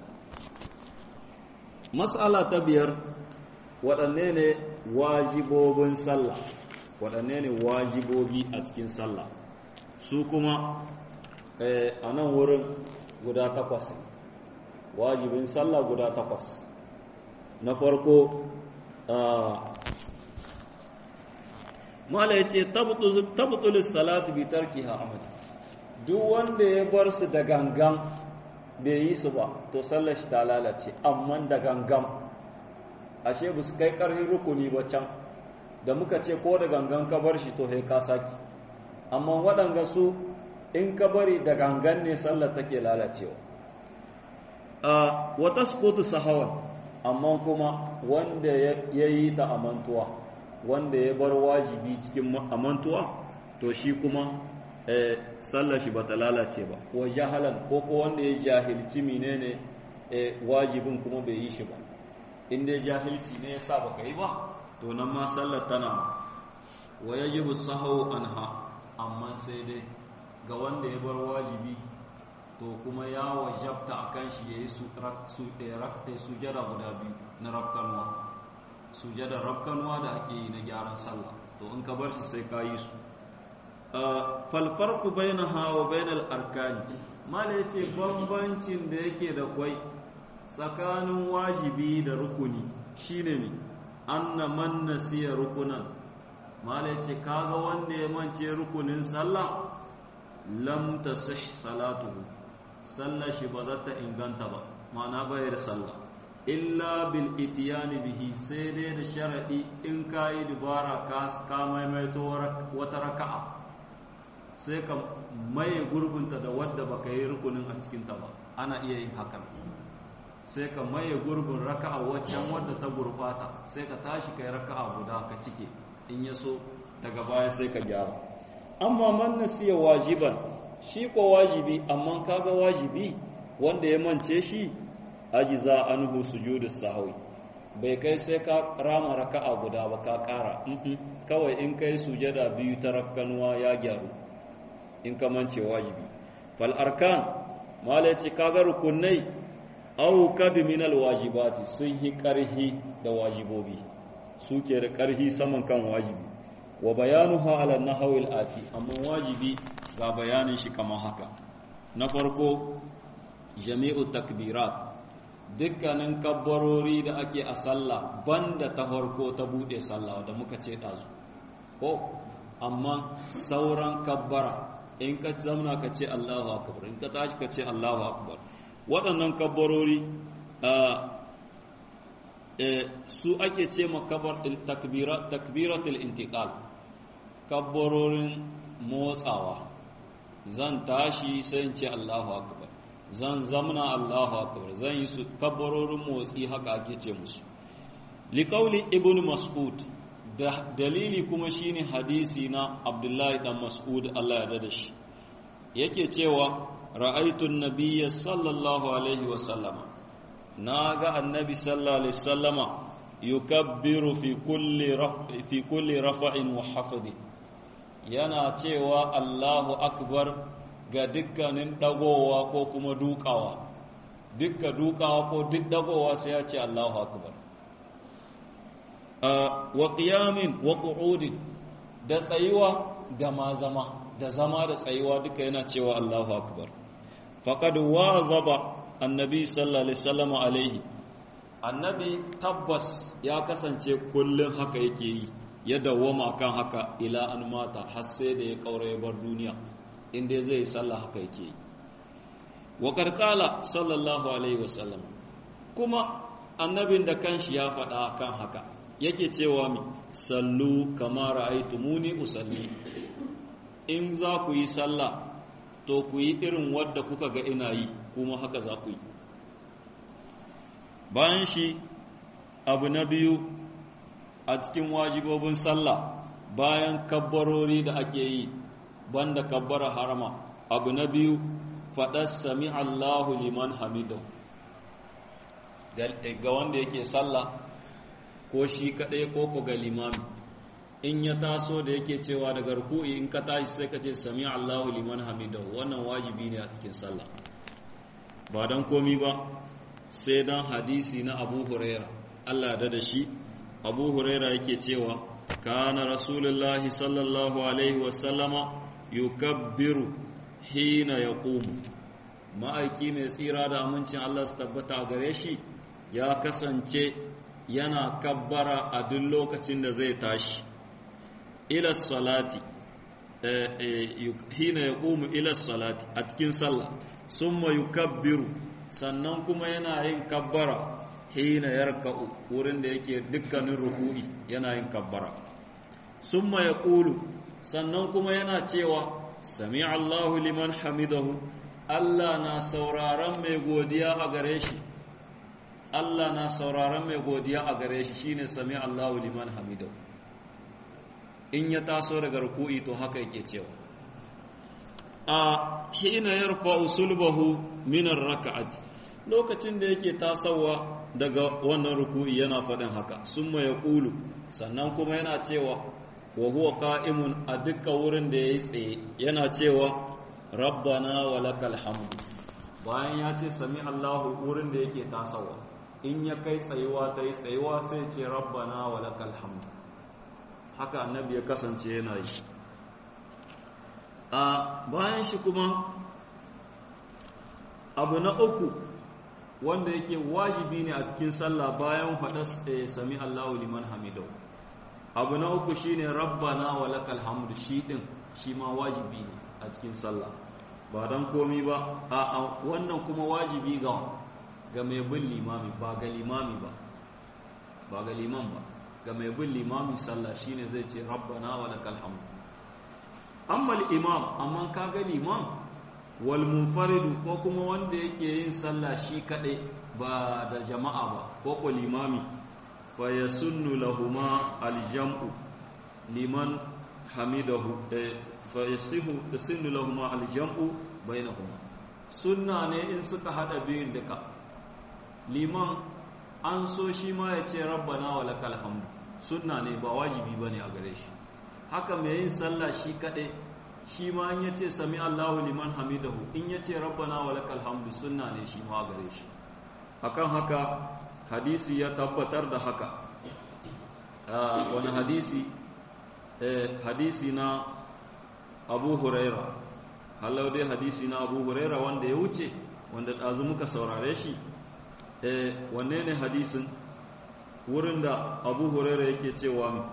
matsala ta biyar waɗanne ne wajibobin sallah waɗanne ne wajibobi a cikin sallah su kuma a nan wurin guda takwas wajibin sallah guda takwas na farko mala ya ce tabtulis salatu bi tarkiha amad duk wanda ya bar su da gangan bai yi su ba to sallar shi ta lalace amma da gangan ashe ba su kai karfin rukuni ba can da muka ce ko da gangan ka bar shi to sai ka saki amma waɗanga su in ka bari da gangan ne sallar take lalacewa wata sukutu sahawan amma kuma wanda ya yi ta amantuwa wanda ya bar wajibi cikin amantuwa to shi kuma sallar shi bata lalace ba wa jahalan ko ko wanda ya jahilci menene wajibin kuma bai yi shi ba in dai jahilci ne yasa baka yi ba to nan ma sallar tana wa yajibu sahawu anha amma sai dai ga wanda ya bar wajibi to kuma ya wajabta a kan shi ya yi sujada guda biyu na rafkanuwa sujada rafkanuwa da ake yi na gyaran sallah to in ka bar shi sai ka yi su falfarku bai na hawa bai na arkani mala ya ce bambancin da yake da kwai tsakanin wajibi da rukuni shine ne an na man nasiya rukunan mala ya ce kaga wanda ya mance rukunin sallah lam tasih salatuhu sallar shi ba za ta inganta ba ma'ana bayar sallah illa bil itiyani bihi sai dai da sharadi in ka yi dubara ka maimaito wata raka'a sai ka maye gurbinta da wadda baka yi rukunin a cikinta ba ana iya yin hakan sai ka maye gurbin raka'a waccan wadda ta gurbata sai ka tashi kai raka'a guda ka cike in ya so daga baya sai ka gyara amma man nasiya wajiban shi ko wajibi amma kaga wajibi wanda ya mance shi ajiza anhu sujudus sahwi bai kai sai ka rama raka'a guda ba ka kara kawai in kai sujada biyu ta rakkanuwa ya gyaru in ka mance wajibi fal arkan mala ce kaga rukunai aw kabi min al wajibati sun hi karhi da wajibobi suke da karhi saman kan wajibi wa bayanuha ala nahwi al ati amma wajibi ga bayanin shi kamar haka na farko jami'u takbirat dukkanin kabbarori da ake a sallah banda ta farko ta bude sallah da muka ce dazu ko amma sauran kabbara in ka zamna ka ce Allahu akbar in ka tashi ka ce Allahu akbar waɗannan kabbarori su ake ce ma takbiratul intiqal kabbarorin motsawa zan tashi sai in ce Allahu akbar zan zamna Allahu akbar zan yi su kabbarorin motsi haka ake ce musu liqauli ibn mas'ud da dalili kuma shine hadisi na Abdullahi dan Mas'ud Allah ya dada shi yake cewa ra'aytu an-nabiyya sallallahu alaihi wa sallama naga annabi sallallahu alaihi wasallama yukabbiru fi kulli fi kulli rafa'in wa hafdin yana cewa Allahu akbar ga dukkanin dagowa ko kuma dukawa dukka dukawa ko duk dagowa sai ya ce Allahu akbar wa qiyamin wa qu'udin da tsayuwa da ma zama da zama da tsayuwa duka yana cewa Allahu akbar faqad wazaba annabi sallallahu alaihi wasallam alaihi annabi tabbas ya kasance kullun haka yake yi ya dawwama kan haka ila an mata har sai da ya kaura ya bar duniya inda zai sallah haka yake yi wa karkala sallallahu alaihi wasallam kuma annabin da kanshi ya faɗa kan haka yake cewa mi sallu kama ra'aytumuni usalli in za ku yi sallah to ku yi irin wadda kuka ga ina yi kuma haka za ku yi bayan shi abu na biyu a cikin wajibobin sallah bayan kabbarori da ake yi banda kabbara harama abu na biyu faɗar sami Allahu liman hamidu ga wanda yake sallah ko shi kaɗai ko ko ga limami in ya taso da yake cewa daga ruku'i in ka tashi sai ka ce sami Allahu liman hamidu wannan wajibi ne a cikin sallah ba don komi ba sai don hadisi na abu huraira Allah da da shi abu huraira yake cewa kana rasulullahi sallallahu alaihi wasallama yukabbiru hina ya ma'aiki mai tsira da amincin Allah su tabbata a gare shi ya kasance yana kabbara a duk lokacin da zai tashi ila salati hina ya ƙumu ila salati a cikin sallah sun yukabbiru sannan kuma yana yin kabbara hina yarka'u wurin da yake dukkanin ruku'i yana yin kabbara summa yaqulu sannan kuma yana cewa sami Allahu liman hamidahu Allah na sauraron mai godiya a gare shi Allah na sauraron mai godiya a gare shi shine sami Allahu liman hamidahu in ya taso daga ruku'i to haka yake cewa a hina yarfa'u sulbahu min ar-rak'ati lokacin da yake tasowa daga wannan ruku'i yana faɗin haka summa yaqulu sannan kuma yana cewa wa huwa qa'imun a dukkan wurin da yayi tsaye yana cewa rabbana wa lakal hamdu bayan ya ce sami Allahu wurin da yake tasowa in ya kai tsayuwa ta yi tsayuwa sai ce rabbana wa lakal hamdu haka annabi ya kasance yana yi a bayan shi kuma abu na uku wanda yake wajibi ne a cikin sallah bayan faɗa sami Allahu liman hamidau abu na uku shine rabbana wa lakal hamdu shi din shi ma wajibi ne a cikin sallah ba dan komi ba a wannan kuma wajibi ga ga mai bin limami ba ga limami ba ba ga liman ba ga mai bin limami sallah shine zai ce rabbana wa lakal hamdu amma imam amma ka ga liman wal munfaridu ko kuma wanda yake yin sallah shi kadai ba da jama'a ba ko ko limami fa yasunnu lahuma aljam'u liman hamidahu fa yasihu yasunnu lahuma aljam'u bainahuma sunna ne in suka hada biyun duka liman an so shi ma ya ce rabbana wa lakal hamdu sunna ne ba wajibi bane a gare shi haka mai yin sallah shi kadai shi ma in yace sami Allahu liman hamidahu in yace rabbana wa lakal hamdu sunna ne shi ma gare shi akan haka hadisi ya tabbatar da haka wani hadisi hadisi na Abu Huraira halau dai hadisi na Abu Huraira wanda ya wuce wanda ɗazu muka saurare shi wanne ne hadisin wurin da Abu Huraira yake cewa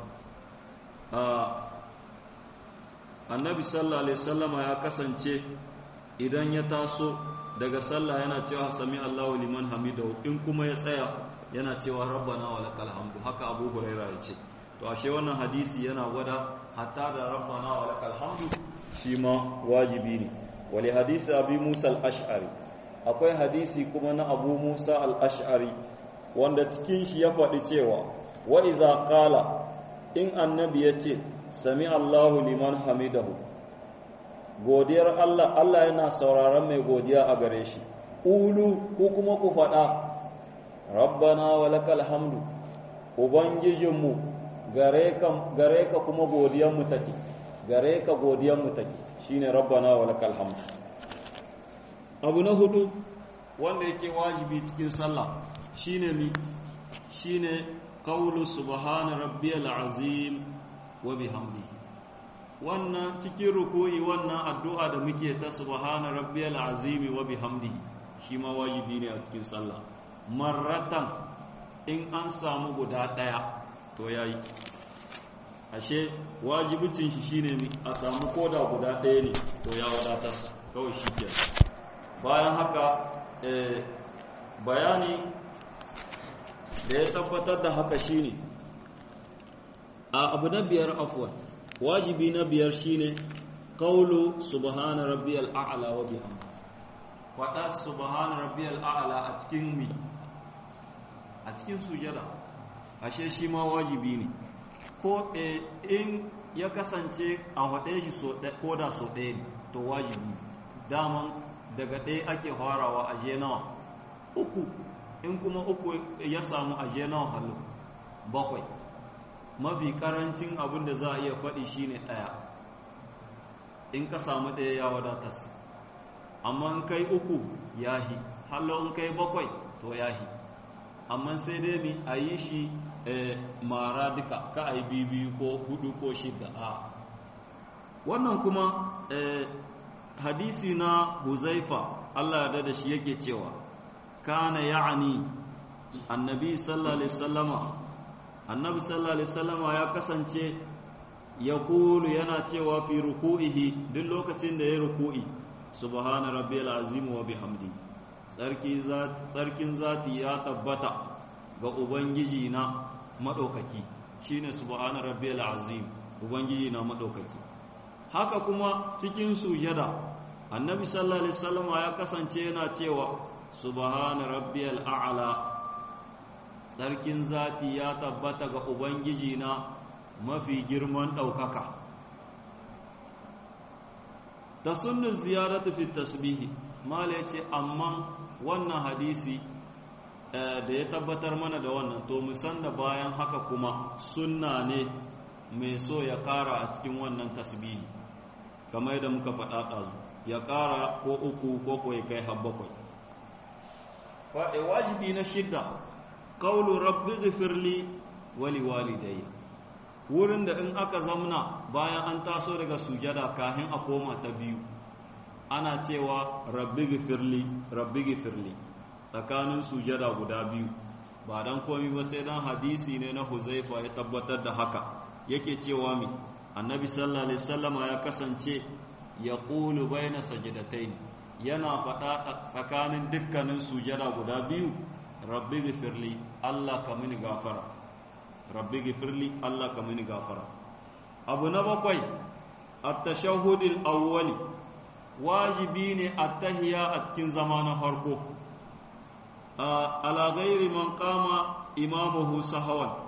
annabi sallallahu alaihi wasallama ya kasance idan ya taso daga sallah yana cewa sami Allahu liman hamidahu in kuma ya tsaya yana cewa rabbana wa lakal hamdu haka Abu Huraira ya ce to ashe wannan hadisi yana gwada hatta da rabbana wa lakal hamdu shi ma wajibi ne wali hadisi abi Musa al-Ash'ari akwai hadisi kuma na Abu Musa al-Ash'ari wanda cikin shi ya faɗi cewa wa iza qala in annabi ya ce sami Allahu liman hamidahu godiyar Allah Allah yana sauraron mai godiya a gare shi ulu ko kuma ku faɗa rabbana wa lakal hamdu ubangijinmu gare ka gare ka kuma godiyar mu take gare ka godiyar mu take shine rabbana wa lakal hamdu abu na hudu wanda yake wajibi cikin sallah shine mi shine qawlu subhana rabbiyal azim wa bihamdihi wannan cikin ruku'i wannan addu'a da muke ta subhana rabbiyal azim wa bihamdihi shi ma wajibi ne a cikin sallah marratan in an samu guda daya to yayi ashe wajibicin shi shine a samu koda guda ɗaya ne to ya wadatar kawai shi ke bayan haka bayani da ya tabbatar da haka shine a abu na biyar afwan wajibi na biyar shine qawlu subhana rabbiyal a'la wa bihamdi faɗa subhana rabbiyal a'la a cikin mi a cikin sujada ashe shi ma wajibi ne ko in ya kasance a waɗe shi ko da so ɗaya ne to wajibi daman daga ɗaya ake farawa a je nawa uku in kuma uku ya samu a je nawa hallo bakwai mafi karancin abin da za a iya faɗi shine ɗaya in ka samu ɗaya ya wadatas amma in kai uku yahi hallo in kai bakwai to yahi amma sai dai mi a yi shi mara duka ka a yi bibiyu ko hudu ko shida a wannan kuma hadisi na huzaifa Allah ya da shi yake cewa kana ya'ani annabi sallallahu alaihi wasallama annabi sallallahu alaihi wasallama ya kasance ya kulu yana cewa fi ruku'ihi duk lokacin da ya ruku'i subhana rabbiyal azim wa bihamdi tsarkin zati ya tabbata ga ubangiji na madaukaki shine subhana rabbiyal azim ubangiji na madaukaki haka kuma cikin sujada annabi sallallahu alaihi wasallam ya kasance yana cewa subhana rabbiyal a'la sarkin zati ya tabbata ga ubangiji na mafi girman daukaka ta sunnin ziyaratu fi tasbihi mala yace amma wannan hadisi da ya tabbatar mana da wannan to mu san da bayan haka kuma sunna ne mai so ya kara a cikin wannan tasbihi kamar yadda muka faɗa ɗazu ya ƙara ko uku ko ko ya kai har bakwai faɗe wajibi na shidda ƙaulu rabbi gifirli wali walidayya wurin da in aka zamna bayan an taso daga sujada kafin a koma ta biyu ana cewa rabbi gifirli rabbi gifirli tsakanin sujada guda biyu ba dan komi ba sai dan hadisi ne na huzaifa ya tabbatar da haka yake cewa mi annabi sallallahu alaihi wasallama ya kasance ya ƙulu bai na sajidatai yana faɗa tsakanin dukkanin sujada guda biyu rabbi gifirli Allah ka mini gafara rabbi gifirli Allah ka mini gafara abu na bakwai at-tashahhudil awwali wajibi ne at-tahiyya a cikin zama na farko ala ghairi man qama imamuhu sahawan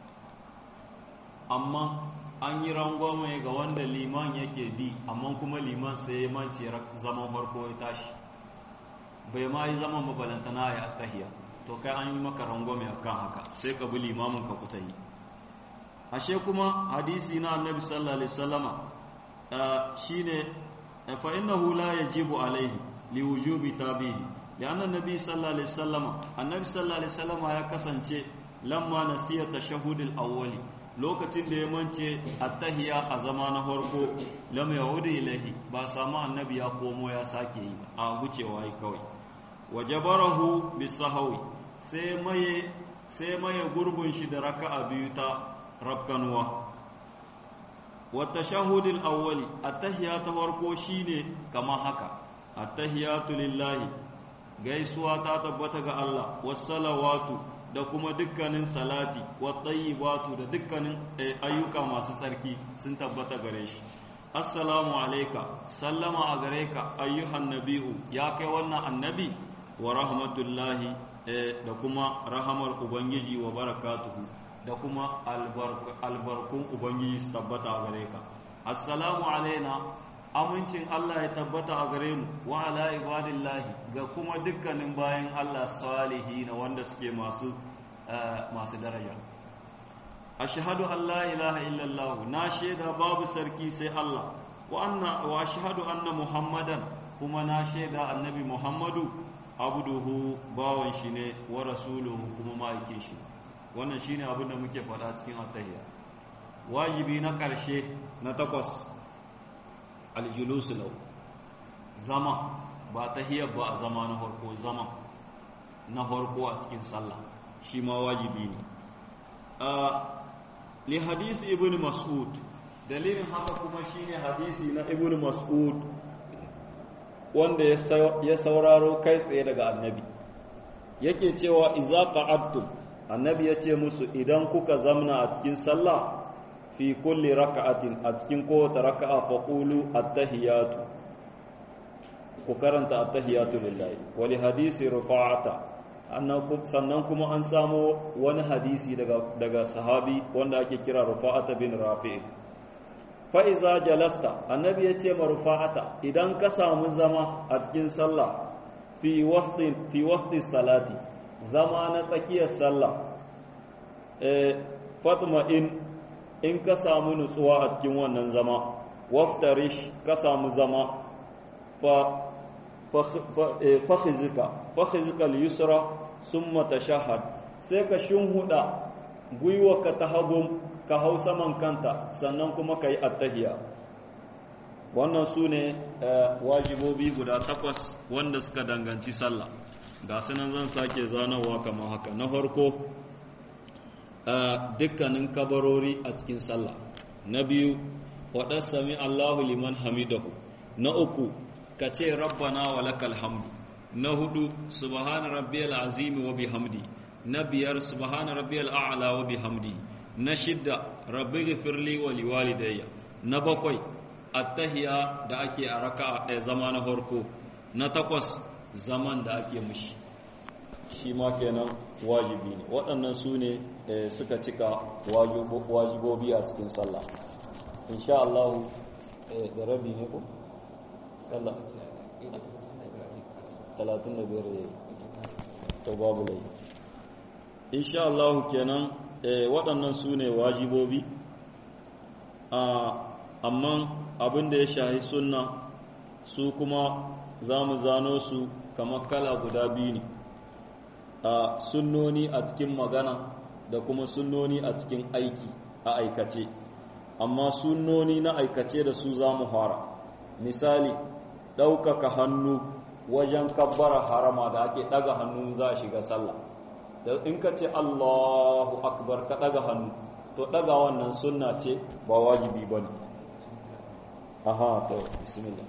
amma an yi rangwame ga wanda liman yake bi amma kuma liman sai ya mance zaman farko ya tashi bai ma yi zaman mabalantana ya tahiya to kai an yi maka rangwame a kan haka sai ka bi limamin ka kuta yi ashe kuma hadisi na annabi sallallahu alaihi wasallama shine fa innahu la yajibu alaihi li wujubi tabihi lianna annabi sallallahu alaihi wasallama annabi sallallahu alaihi wasallama ya kasance lamma nasiya tashahhudul awwali lokacin da ya mance attahiya a zama na farko lam yahudu ilahi ba samu annabi ya komo ya sake yi a gucewa yi kawai wajabarahu bisahawi sai maye sai maye gurbin shi da raka'a biyu ta rabkanwa wa tashahhudul awwali attahiya ta farko shine kamar haka attahiyatu lillahi gaisuwa ta tabbata ga Allah wassalawatu da kuma dukkanin salati wattayyibatu da dukkanin ayyuka masu tsarki sun tabbata gare shi assalamu alayka sallama a gare ka ayyuhan nabi'u ya kai wannan annabi wa rahmatullahi da kuma rahamar ubangiji wa barakatuhu da kuma albarkun ubangiji su tabbata a gare ka assalamu alaina amincin Allah ya tabbata a gare mu wa ala ibadillahi ga kuma dukkanin bayan Allah salihi na wanda suke masu masu daraja ashhadu an la ilaha illallah na shaida babu sarki sai Allah wa anna wa ashhadu anna muhammadan kuma na shaida annabi muhammadu abduhu bawan shi ne wa rasuluhu kuma ma'aikin shi wannan shine abin da muke faɗa cikin attahiyya wajibi na ƙarshe na takwas aljulusu lau zama ba tahiyyar ba a zama na farko zama na farko a cikin sallah shi ma wajibi ne li hadisi ibn mas'ud dalilin haka kuma shine hadisi na ibn mas'ud wanda ya sauraro kai tsaye daga annabi yake cewa iza qa'adtum annabi yace musu idan kuka zamna a cikin sallah fi kulli raka'atin a cikin kowace raka'a fa qulu at-tahiyatu ku karanta at-tahiyatu lillahi wa li hadisi rufa'ata sannan kuma an samo wani hadisi daga daga sahabi wanda ake kira rufa'ata bin rafi' fa iza jalasta annabi yace ma rufa'ata idan ka samu zama a cikin sallah fi wastin fi wasti salati zama na tsakiyar sallah eh fatma in in ka samu nutsuwa a cikin wannan zama waftarish ka samu zama fa fakhizika fakhizika al-yusra summa tashahhad sai ka shinhuda gwiwa ka ta hagu ka hau saman kanta sannan kuma ka yi attahiya wannan su ne wajibobi guda takwas wanda suka danganci sallah ga sunan zan sake zanawa kamar haka na farko dukkanin kabarori a cikin sallah na biyu waɗar sami allahu liman hamidahu na uku ka ce rabbana wa lakal hamdu na hudu subhana rabbiyal azimi wa bihamdi na biyar subhana rabbiyal a'la wa bihamdi na shidda rabbi ghfirli wa liwalidayya na bakwai attahiya da ake a raka'a ɗaya zama na farko na takwas zaman da ake mushi shi ma kenan wajibi ne waɗannan su ne suka cika wajibobi a cikin sallah insha Allah da rabi ne ko sallah 35 yayi to babu lai insha Allah kenan waɗannan su ne wajibobi amma abin da ya shahi sunna su kuma za mu zano su kamar kala guda biyu ne a sunnoni a cikin magana da kuma sunnoni a cikin aiki a aikace amma sunnoni na aikace da su za mu fara misali ɗaukaka hannu wajen kabbara harama da ake ɗaga hannu za a shiga sallah da in ka ce allahu akbar ka ɗaga hannu to ɗaga wannan sunna ce ba wajibi ba ne aha to bismillah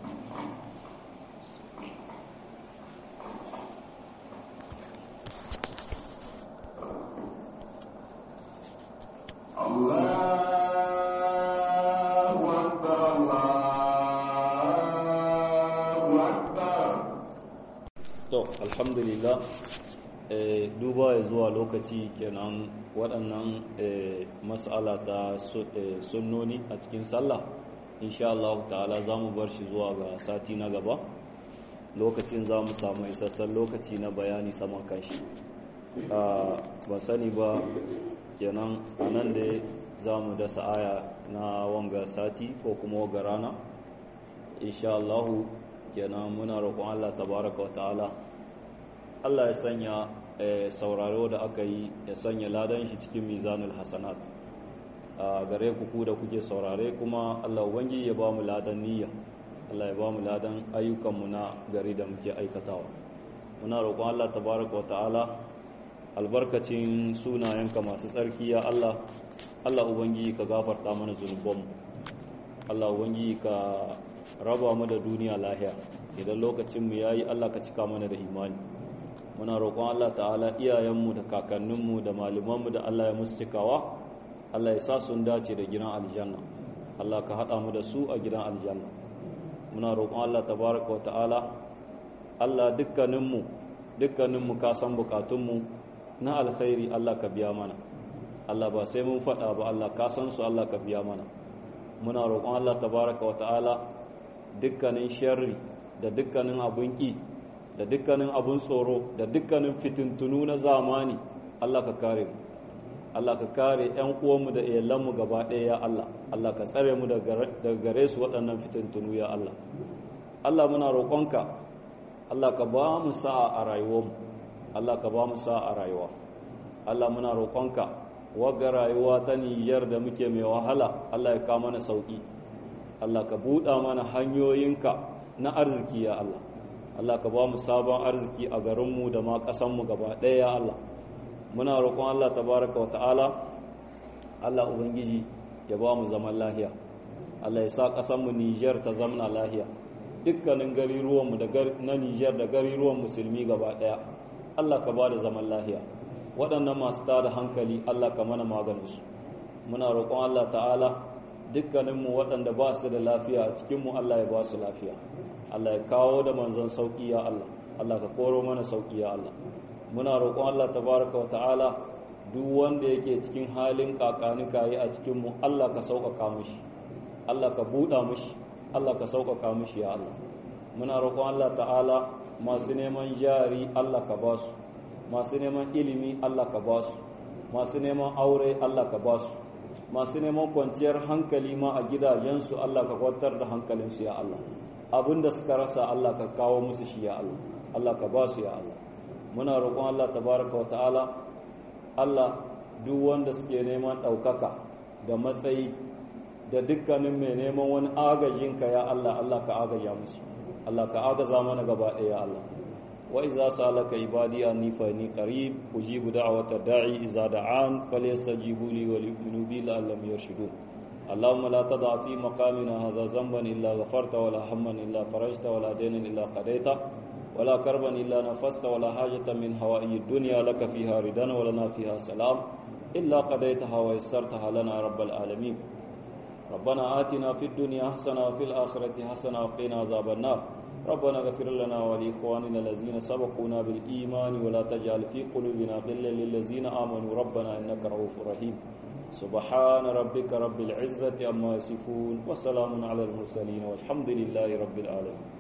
Allahu Akbar, Allahu Akbar. to alhamdulillah eh, duba ya zuwa lokaci kenan waɗannan eh, mas'ala ta su- eh, sunnoni a cikin sallah insha Allah ta'ala za mu bar shi zuwa ga sati na gaba lokacin za mu samu isassan lokaci na bayani saman kashi ba sani ba kenan a nan da za mu dasa aya na wanga sati ko kuma waga rana insha Allah kenan muna roƙon Allah tabaraka wa ta'ala Allah ya sanya eh, sauraro da aka yi ya sanya ladan shi cikin mizanul hasanat a gare ku ku da kuke saurare kuma Allah ubangi ya ba mu ladan niyya Allah ya ba mu ladan ayyukanmu na gari da muke aikatawa muna roƙon Allah tabaraka wa ta'ala albarkacin sunayenka masu tsarki ya Allah Allah ubangi ka gafarta mana zunubanmu Allah ubangi ka raba mu da duniya lahiya idan lokacin mu yayi Allah ka cika mana da imani muna roƙon Allah ta'ala iyayenmu da kakanninmu da malumanmu da Allah ya musu cikawa Allah ya sa sun dace da gidan aljanna Allah ka haɗa mu da su a gidan aljanna muna roƙon Allah tabaraka wa ta'ala Allah dukkaninmu dukkaninmu ka san bukatunmu na alkhairi Allah ka biya mana Allah ba sai mun faɗa ba Allah ka san su Allah ka biya mana muna roƙon Allah tabaraka wa ta'ala dukkanin sharri da dukkanin abun ƙi da dukkanin abun tsoro da dukkanin fitintunu na zamani Allah ka kare mu Allah ka kare ƴan uwanmu da iyalanmu gaba ɗaya ya Allah Allah ka tsare mu daga gare su waɗannan fitintunu ya Allah Allah muna roƙonka Allah ka ba mu sa'a a rayuwarmu Allah ka ba mu sa'a a rayuwa Allah muna roƙonka wagga rayuwa ta Nijar da muke mai wahala Allah ya kawo mana sauki Allah ka buɗa mana hanyoyinka na arziki ya Allah Allah ka ba mu sabon arziki a garinmu da ma ƙasanmu gaba ɗaya ya Allah muna roƙon Allah tabaraka wa ta'ala Allah ubangiji ya ba mu zaman lahiya Allah ya sa ƙasanmu Nijar ta zamna lahiya dukkanin gariruwanmu na Nijar da gariruwan musulmi gaba ɗaya Allah ka ba da zaman lahiya waɗannan masu tada hankali Allah ka mana maganinsu muna roƙon Allah ta'ala dukkaninmu waɗanda ba su da lafiya a cikinmu Allah ya ba su lafiya Allah ya kawo da manzon sauƙi ya Allah Allah ka koro mana sauƙi ya Allah muna roƙon Allah tabaraka wa ta'ala duk wanda yake cikin halin kakani kayi a cikinmu Allah ka sauƙaƙa mishi Allah ka buɗa mishi Allah ka sauƙaƙa mishi ya Allah muna roƙon Allah ta'ala masu neman jari Allah ka ba su masu neman ilimi Allah ka ba su masu neman aure Allah ka ba su masu neman kwanciyar hankali ma a gidajensu Allah ka kwantar da hankalinsu ya Allah abinda suka rasa Allah ka kawo musu shi ya Allah Allah ka ba su ya Allah muna roƙon Allah tabaraka wa ta'ala Allah duk wanda suke neman ɗaukaka da matsayi da dukkanin mai neman wani agajinka ya Allah Allah ka agaja musu Allah ka agaza mana gaba ɗaya ya Allah wa iza salaka ibadi anni fa inni qarib ujibu da'wata da'i iza da'an falyastajibu li wa liyu'minu bi la'allam yarshudun اللهم لا تضع في مقامنا هذا ذنبا إلا غفرت ولا هما إلا فرجت ولا دينا إلا قضيته ولا كربا إلا نفست ولا حاجة من هوائي الدنيا لك فيها ردا ولنا فيها سلام إلا قضيتها ويسرتها لنا رب العالمين ربنا آتنا في الدنيا حسنة وفي الآخرة حسنة وقنا عذاب النار ربنا اغفر لنا ولإخواننا الذين سبقونا بالإيمان ولا تجعل في قلوبنا غلا للذين آمنوا ربنا إنك رؤوف رحيم سبحان ربك رب العزة عما يصفون وسلام على المرسلين والحمد لله رب العالمين